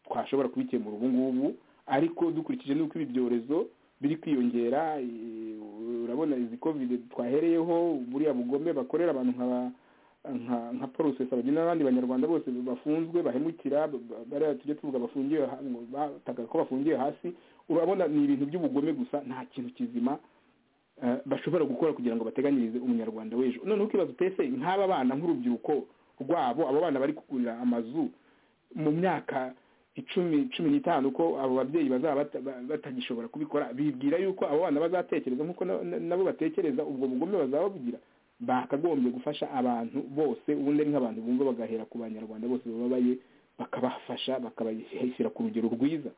twashobora kubikemura ubu ngubu ariko dukurikije n'uko ibi byorezo biri kwiyongera urabona izi kovide twahereyeho buriya bugome bakorera abantu nkaba nka porosesi abageni n'abandi banyarwanda bose bafunzwe bahemukira bariya tujya tuvuga bafungiwe bataka ko bafungiwe hasi urabona ni ibintu by'ubugome gusa nta kintu kizima bashobora gukora kugira ngo bateganyirize umunyarwanda w'ejo noneho ukibaza utese nk'aba bana nk'urubyiruko rwabo abo bana bari kugurira amazu mu myaka icumi cumi n'itanu ko abo babyeyi bazaba batagishobora kubikora bibwira yuko abo bana bazatekereza nk'uko nabo batekereza ubwo bugome bazaba babugira bakagombye gufasha abantu bose ubundi ari nk'abantu bumva bagahera ku banyarwanda bose bababaye bakabafasha bakabashyira ku rugero rwiza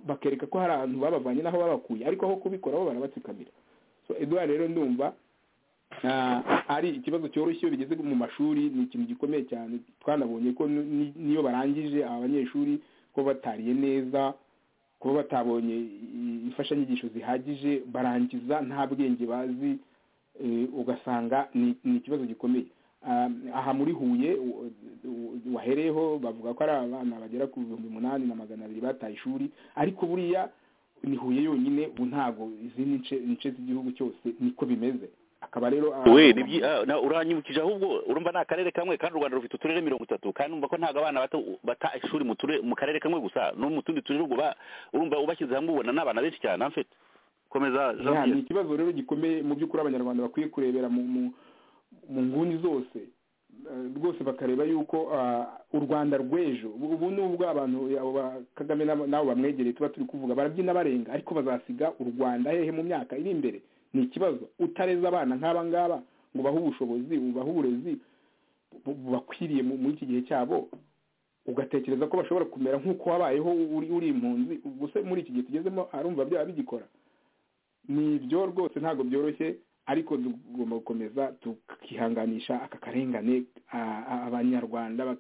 bakereka ko hari abantu babavanye n'aho babakuye ariko aho kubikora bo barabatsikamira so eduard rero ndumva ari ikibazo cyoroshye iyo bigeze mu mashuri ni ikintu gikomeye cyane twanabonye ko niyo barangije abanyeshuri ko batariye neza kuba batabonye imfashanyigisho zihagije barangiza nta bwenge bazi ugasanga ni ikibazo gikomeye aha muri huye wahereyeho bavuga ko ari abana bagera ku bihumbi umunani na magana abiri bataye ishuri ariko buriya ni huye yonyine ubu ntabwo izindi nce z'igihugu cyose niko bimeze akaba rero uranyibukije ahubwo urumva ni akarere kamwe kandi u rwanda rufite uturere mirongo itatu kandi urumva ko ntabwo abana bato bata ishuri mu karere kamwe gusa no mu tundi turere urumva ubashyize hamwe ubona ni abana benshi cyane amfite komeza ni ikibazo rero gikomeye mu by'ukuri abanyarwanda bakwiye kurebera mu nguni zose rwose bakareba yuko u rwanda rw'ejo ubu nubwo abantu kagame n'abo bamwegereye tuba turi kuvuga barabyina barenga ariko bazasiga u rwanda hehe mu myaka iri imbere ni ikibazo utareza abana nk'aba ngaba ngo bahe ubushobozi bahe uburezi bakwiriye muri iki gihe cyabo ugatekereza ko bashobora kumera nk'uko wabayeho uri impunzi gusa muri iki gihe tugezemo arumva byaba bigikora ni ibyo rwose ntabwo byoroshye ariko tugomba gukomeza tukihanganisha aka karengane abanyarwanda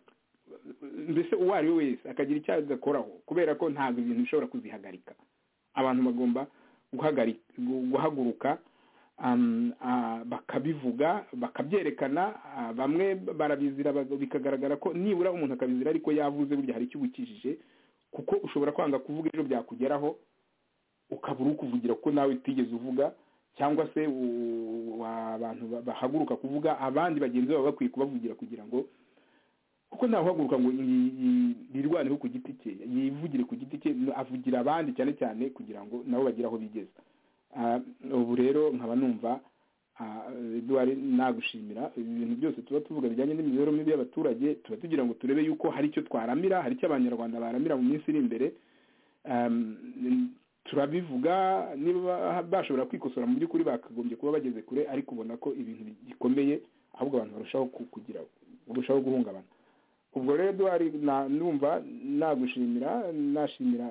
mbese uwo ari we wese akagira icyo agakoraho kubera ko ntabwo ibintu bishobora kuzihagarika abantu bagomba guhaguruka bakabivuga bakabyerekana bamwe barabizira bikagaragara ko nibura umuntu akabizira ariko yavuze burya hari icyo ubukijije kuko ushobora kwanga kuvuga ejo byakugeraho ukabura ukuvugira ko nawe utigeze uvuga cyangwa se abantu bahaguruka kuvuga abandi bagenzi babo bakwiye kubavugira kugira ngo kuko ntawuhaguruka ngo yirwaneho ku giti cye yivugire ku giti cye avugira abandi cyane cyane kugira ngo nabo bagire aho bigeze ubu rero nkaba numva eduwari nagushimira ibintu byose tuba tuvuga bijyanye n'imibereho mibi y'abaturage tuba tugira ngo turebe yuko hari icyo twaramira hari icyo abanyarwanda baramira mu minsi iri imbere turabivuga niba bashobora kwikosora mu by'ukuri bakagombye kuba bageze kure ariko ubona ko ibintu bikomeye ahubwo abantu barushaho kugira barushaho guhungabana ubwo rero duhari numva nagushimira nashimira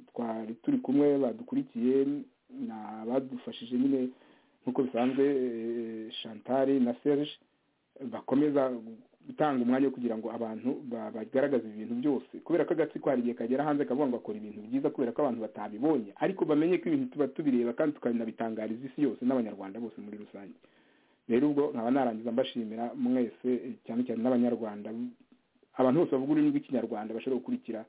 twari turi kumwe badukurikiye abadufashije nyine nk'uko bisanzwe chantal na serge bakomeza gutanga umwanya wo kugira ngo abantu bagaragaze ibintu byose kubera ko agatsiko hari igihe kagera hanze kavuga ngo bakora ibintu byiza kubera ko abantu batabibonye ariko bamenye ko ibintu tuba tubireba kandi tukanabitangariza isi yose n'abanyarwanda bose muri rusange rero ubwo nkaba narangiza mbashimira mwese cyane cyane n'abanyarwanda abantu bose bavuga ururimi rw'ikinyarwanda bashobora gukurikira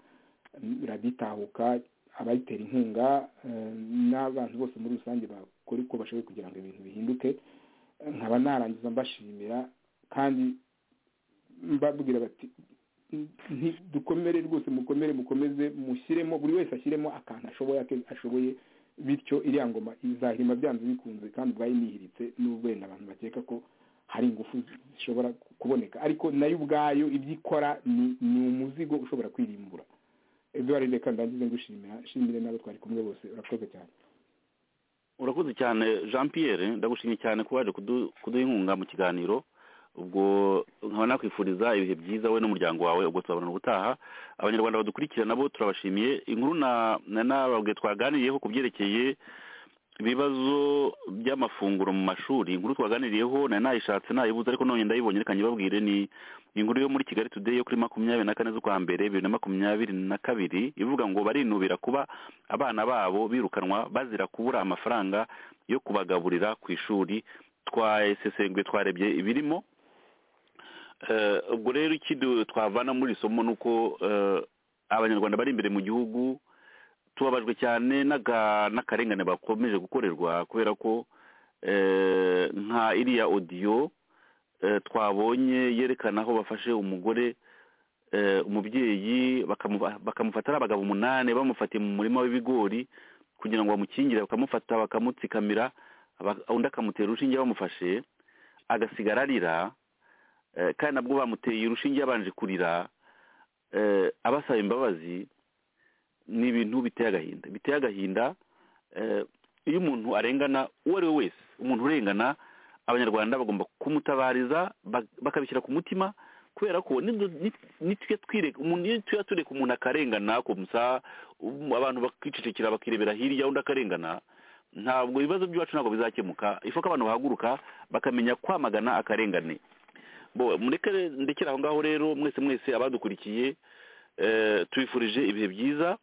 raditahuka abayitera inkunga n'abantu bose muri rusange bakora uko bashoboye kugira ngo ibintu bihinduke nkaba narangiza mbashimira kandi mbabwira bati dukomere rwose mukomere mukomeze mushyiremo buri wese ashyiremo akantu ashoboye ashoboye bityo iriya ngoma izahirima byanze bikunze kandi bwayinihiritse n'ubwo wenda abantu bakeka ko hari ingufu zishobora kuboneka ariko nayo ubwayo ibyo ikora ni umuzigo ushobora kwirimbura eduard reka ndangize ngushimira shimire n'abo twari kumwe bose urakoze cyane urakoze cyane jean pierre ndagushimye cyane ko waje kuduha inkunga mu kiganiro ubwo nkaba nakwifuriza ibihe byiza we n'umuryango wawe ubwo tuzabona ubutaha abanyarwanda badukurikira nabo turabashimiye inkuru nababwe twaganiriyeho ku byerekeye ibibazo by'amafunguro mu mashuri inkuru twaganiriyeho nari nayishatse nayibuze ariko none ndayibonye reka nyibabwire ni inkuru yo muri kigali today yo kuri makumyabiri na kane z'ukwa mbere bibiri na makumyabiri na kabiri ivuga ngo barinubira kuba abana babo birukanwa bazira kubura amafaranga yo kubagaburira ku ishuri twasesenguye twarebye ibirimo ubwo rero ikindi twavana muri somo ni uko abanyarwanda bari imbere mu gihugu tubabajwe cyane n'akarengane bakomeje gukorerwa kubera ko nka iriya odiyo twabonye yerekana aho bafashe umugore umubyeyi bakamufata ari abagabo umunani bamufatiye mu murima w'ibigori kugira ngo bamukingire bakamufata bakamutsikamira undi akamutera urushinge bamufashe agasigara arira kandi nabwo bamuteye urushinge yabanje kurira abasaba imbabazi ni ibintu biteye agahinda biteye agahinda iyo umuntu arengana uwo ari we wese umuntu urengana abanyarwanda bagomba kumutabariza bakabishyira ku mutima kubera ko umuntu iyo tuba tureka umuntu akarengana abantu bakicecekera bakirebera hirya undi akarengana ntabwo ibibazo by'iwacu ntabwo bizakemuka ifu ko abantu bahaguruka bakamenya kwamagana akarengane ndekere aho ngaho rero mwese mwese abadukurikiye tubifurije ibihe byiza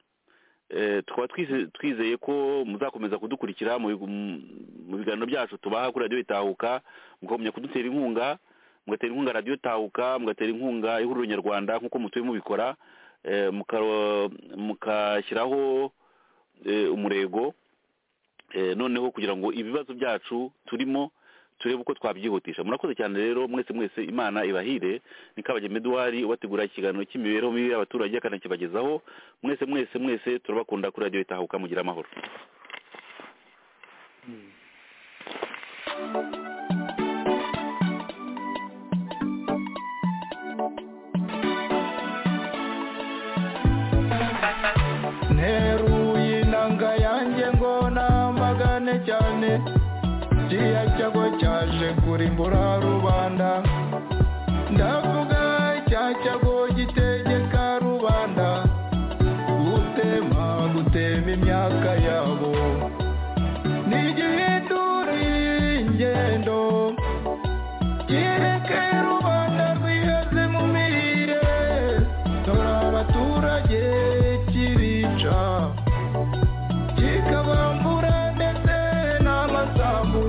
tukaba twizeye ko muzakomeza kudukurikira mu biganiro byacu tubaha kuri radiyo itahuka mugakomeza kudutera inkunga mugatera inkunga radiyo itahuka mugatera inkunga ihuriro nyarwanda nk'uko mutuye mubikora mukashyiraho umurego noneho kugira ngo ibibazo byacu turimo turebe uko twabyihutisha murakoze cyane rero mwese mwese imana ibahire ni kabageme eduwari ubategura ikiganiro cy'imibereho mibi y'abaturage akanakibagezaho mwese mwese mwese turabakunda kuri radiyo itahuka mugira amahoro nteruye inanga yanjye ngo namagane cyane kiriya cyago cyaje kurimbura rubanda ndavuga cya cyago gitegeka rubanda gutema gutema imyaka yabo ntigihindure ingendo kireke rubanda rwiheze mu mirire dore abaturage kibica kikabambura ndetse n'amasambu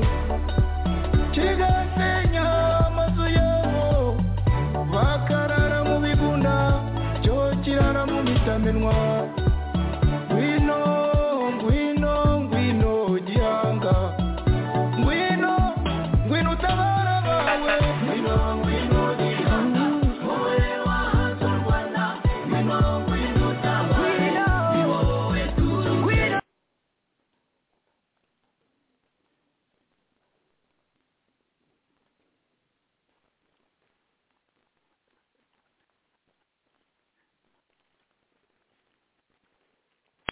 kigasenya amazu yabo bakarara mu bigunda cyo kirara mu mitamenwa